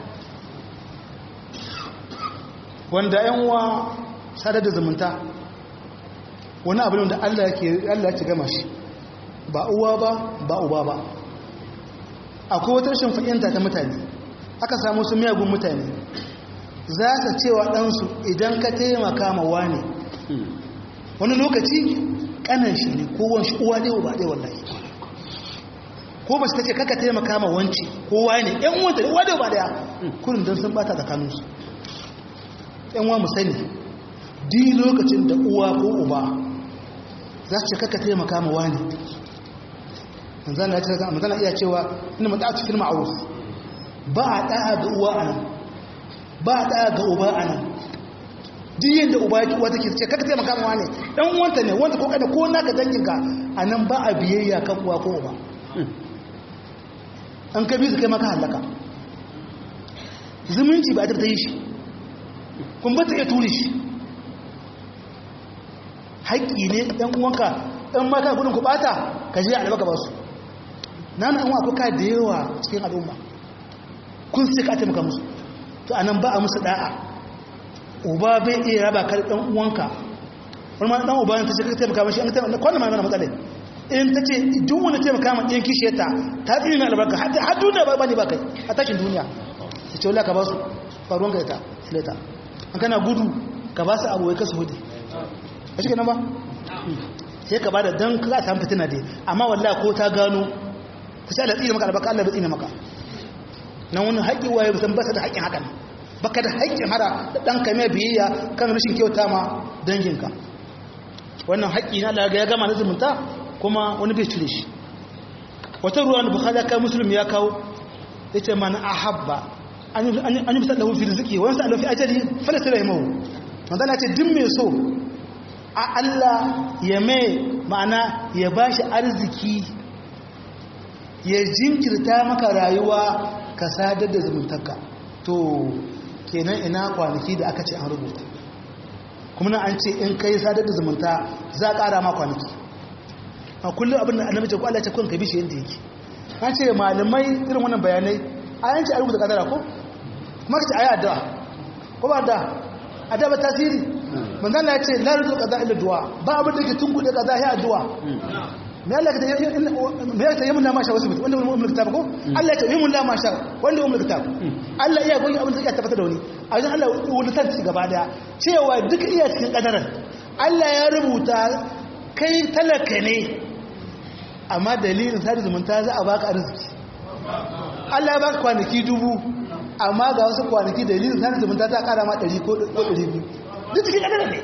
wanda ‘yan uwa sadar da zumunta wani abin da Allah ya ci gama shi ba uwa ba ba uba ba akwai wata rashin fahimta ta mutane aka samu su miyagun mutane za su cewa ɗansu idan ka taimaka ma wane wani lokaci ƙanan shi ne kowon shi uwa ɗaya ba ɗaya wallahi ko ba su ta ce kaka taimaka ma wanci kowa ne ‘yan uwanta uwa ɗaya ba ɗaya kurin don sun bata tsakaninsu ‘yan uwa mu sani di lokacin da uwa ko uba za su ce kaka taimaka ma wani manzana iya cewa ina mata a cikin ma'aruf ba a ɗaya ga uwa a nan ba a ɗaya ga uba a nan diyin da uba yake wata ke ce kaka taimaka ma wani ɗan wanta ne wanta ko kada ko naka danginka a nan ba a biyayya kan uwa ko uba an ka bi su kai maka hallaka zumunci ba a ta yi shi kun ba ta iya turi shi haƙƙi ne ɗan uwanka ɗan maka gudun ku ɓata ka je a albaka ba su na na ɗan ka da yawa cikin al'umma kun sai ka taimaka musu to anan ba a musu ɗa'a uba bai iya raba ka ɗan uwanka wani ma ɗan uba ta ce ka taimaka mashi an taimaka kwanan ma mana matsala in ta ce duk wani taimaka ma ɗin kishe ta ta tsiri na albarka har duniya ba ne ba kai a tashin duniya ta ce wula ka ba su faruwan ka ita sileta an kana gudu ka ba su abuwai kasu hudu a cikin nan ba sai ka ba da don ka samu fitina dai amma wallahi ko ta gano ta sai Allah tsine maka albaka Allah bai tsine maka nan wani haƙƙi waye san ba da haƙƙin hakan baka da haƙƙin hara da dan ka mai biyayya kan rashin kyauta ma danginka wannan haƙƙi na Allah ya gama na zumunta kuma wani bai cire shi wata ruwan bukhari ya kai muslim ya kawo yace man ahabba an yi bisa lahu fi riziki wani sa fi ajali falasta rahimahu manzana ce din mai so a Allah ya mai ma'ana ya ba shi arziki ya jinkirta maka rayuwa ka sadar da zumuntarka to kenan ina kwanaki da aka ce an rubuta kuma na an ce in kai sadar da zumunta za a ƙara ma kwanaki a kullum abin da annabi ce ko Allah ya ce kun ka bi shi yadda yake an ce malamai irin wannan bayanai a yanci a rubuta kadara ko kuma ka ce a yi addu'a ko ba da addu'a ba tasiri manzan na ce la rubuta kaza illa du'a ba abin da ke tunkuɗe kaza ya addu'a me Allah ta yi me ya ta yi mun lama sha wasu mutum wanda mun kitab ko Allah ta yi mun lama sha wanda mun kitab Allah iya goyi abin da ya tabbata da wani a wajen Allah wani tanti gaba daya cewa duk iya cikin kadaran Allah ya rubuta kai talaka ne amma dalilin sadi zumunta za a baka arziki Allah ya baka kwanaki dubu amma ga wasu kwanaki dalilin sadi zumunta ta kara ma 100 ko 200 duk cikin kadara ne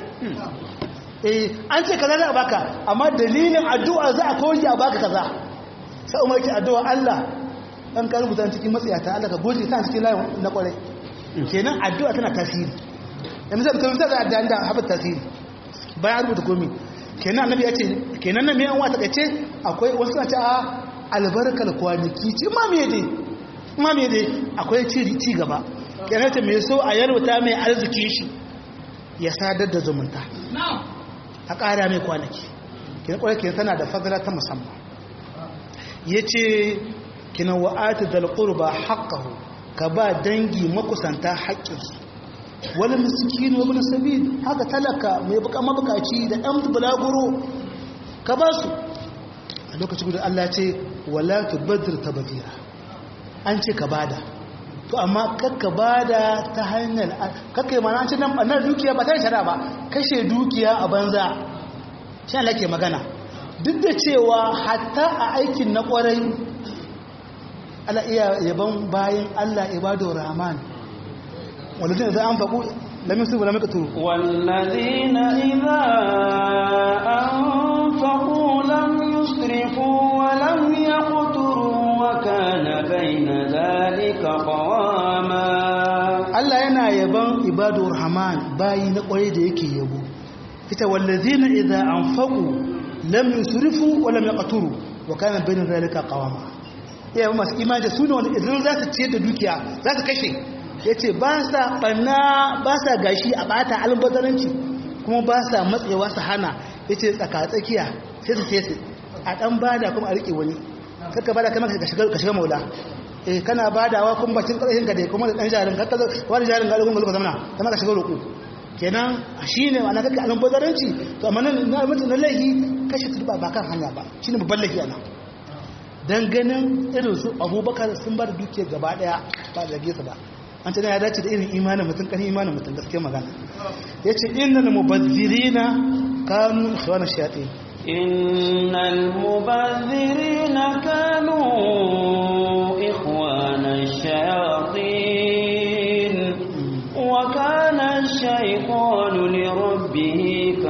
eh an ce kaza za a baka amma dalilin addu'a za a koyi a baka kaza sai umar ki addu'a Allah dan ka rubuta cikin matsayata Allah ka goje ta cikin layin na kwarai kenan addu'a tana tasiri yanzu sai ka rubuta da addu'a da haɓar tasiri bayan rubuta komai kenan annabi ya ce kenan nan mai an wata kace akwai wasu na ce a albarkar kwanaki ce ma me dai ma me dai akwai ci ci gaba kenan ta mai so a yarwata mai arziki shi ya sadar da zumunta a ƙara mai kwanaki kenan kwarai kenan tana da fadala ta musamman yace kenan wa'ati dal qurba haqqahu ka ba dangi makusanta haƙƙinsu wani miskin wa bin sabil haka talaka mai buka mabukaci da ɗan bulaguro ka ba su a lokacin gudun Allah ce wala tubaddir tabdira an ce ka bada to amma kakka bada ta hanyar kakka yi mana an ce nan ɓannar dukiya ba ta yi shara ba kashe dukiya a banza shi Allah ke magana duk da cewa hatta a aikin na ƙwarai Allah iya yaban bayan Allah ibadu rahman والذين إذا أنفقوا لم يسرفوا ولم يقتروا والذين إذا أنفقوا لم يسرفوا ولم يقتروا وكان بين ذلك قواما Allah yana yaban ibadur rahman bayi na kwarai da yake yabo ita wallazina idza anfaqu lam yusrifu wa lam yaqturu wa kana bayna zalika qawama ya masu imani su ne wanda idan za su ciyar da dukiya za su kashe yace ba sa banna ba sa gashi a bata albazaranci kuma ba sa matsewa su hana yace tsaka tsakiya sai su sai su a dan bada kuma a rike wani kaka bada kamar ka shiga ka shiga maula eh kana badawa kuma bacin karshen ka dai kuma da dan jarin kaka wani jarin ga kuma zuwa zamana kamar ka shiga roƙo kenan shine ana kaka alan bazaranci to amma nan na mutum na laihi kashe turba ba kan hanya ba shine babban laifi ana dan ganin irin su Abubakar sun bar duke gaba daya ba zage su ba an ce ya dace da irin imanin mutum kan imanin mutum gaskiya magana yace innal mubazzirina kanu ikhwana shayatin إن المبذرين كانوا إخوان الشياطين وكان الشيطان لربه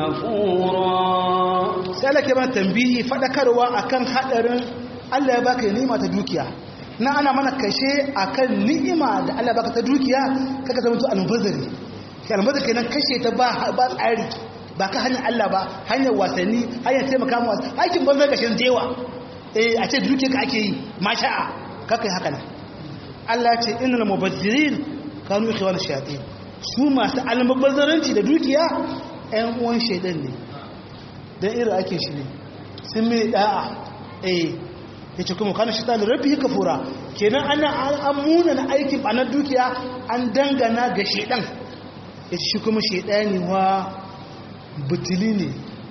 كفورا sai Allah ke mana tambihi fadakarwa akan hadarin Allah ya baka ni'ima ta dukiya na ana mana kashe akan ni'ima da Allah ya baka ta dukiya kaga zama to almubazzari ke almubazzari kenan kashe ta ba ba tsari ba ka hanyar Allah ba hanyar wasanni hanyar taimaka mu aikin banza gashin jewa eh a ce dukiya ka ake yi masha'a kakai haka nan Allah ya ce innal mubazzirin kanu ikhwan shayatin su masu almubazzaranci da dukiya ƴan uwan shaidan ne dan irin ake shi ne sun mai da'a eh yace kuma kana shaitan rabbi kafura kenan ana an muna na aikin banar dukiya an dangana ga shaidan yace shi kuma shaidani wa butuli ne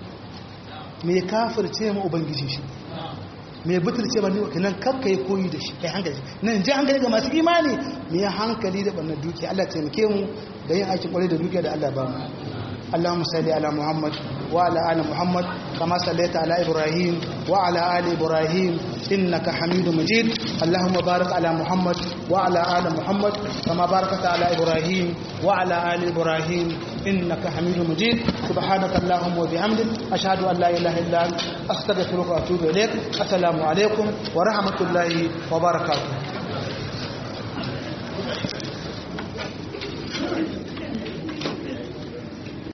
mai kafirce ma ubangiji shi mai butulce ba ne kenan kakka yi koyi da shi kai hankali nan ji hankali ga masu imani mai hankali da ɓannar dukiya Allah taimake mu da yin aikin kwarai da dukiya da Allah ba mu اللهم صل على محمد وعلى ال محمد كما صليت على ابراهيم وعلى ال ابراهيم انك حميد مجيد اللهم بارك على محمد وعلى ال محمد كما باركت على ابراهيم وعلى ال ابراهيم انك حميد مجيد سبحانك اللهم وبحمدك اشهد ان لا اله الا انت استغفرك واتوب اليك السلام عليكم ورحمه الله وبركاته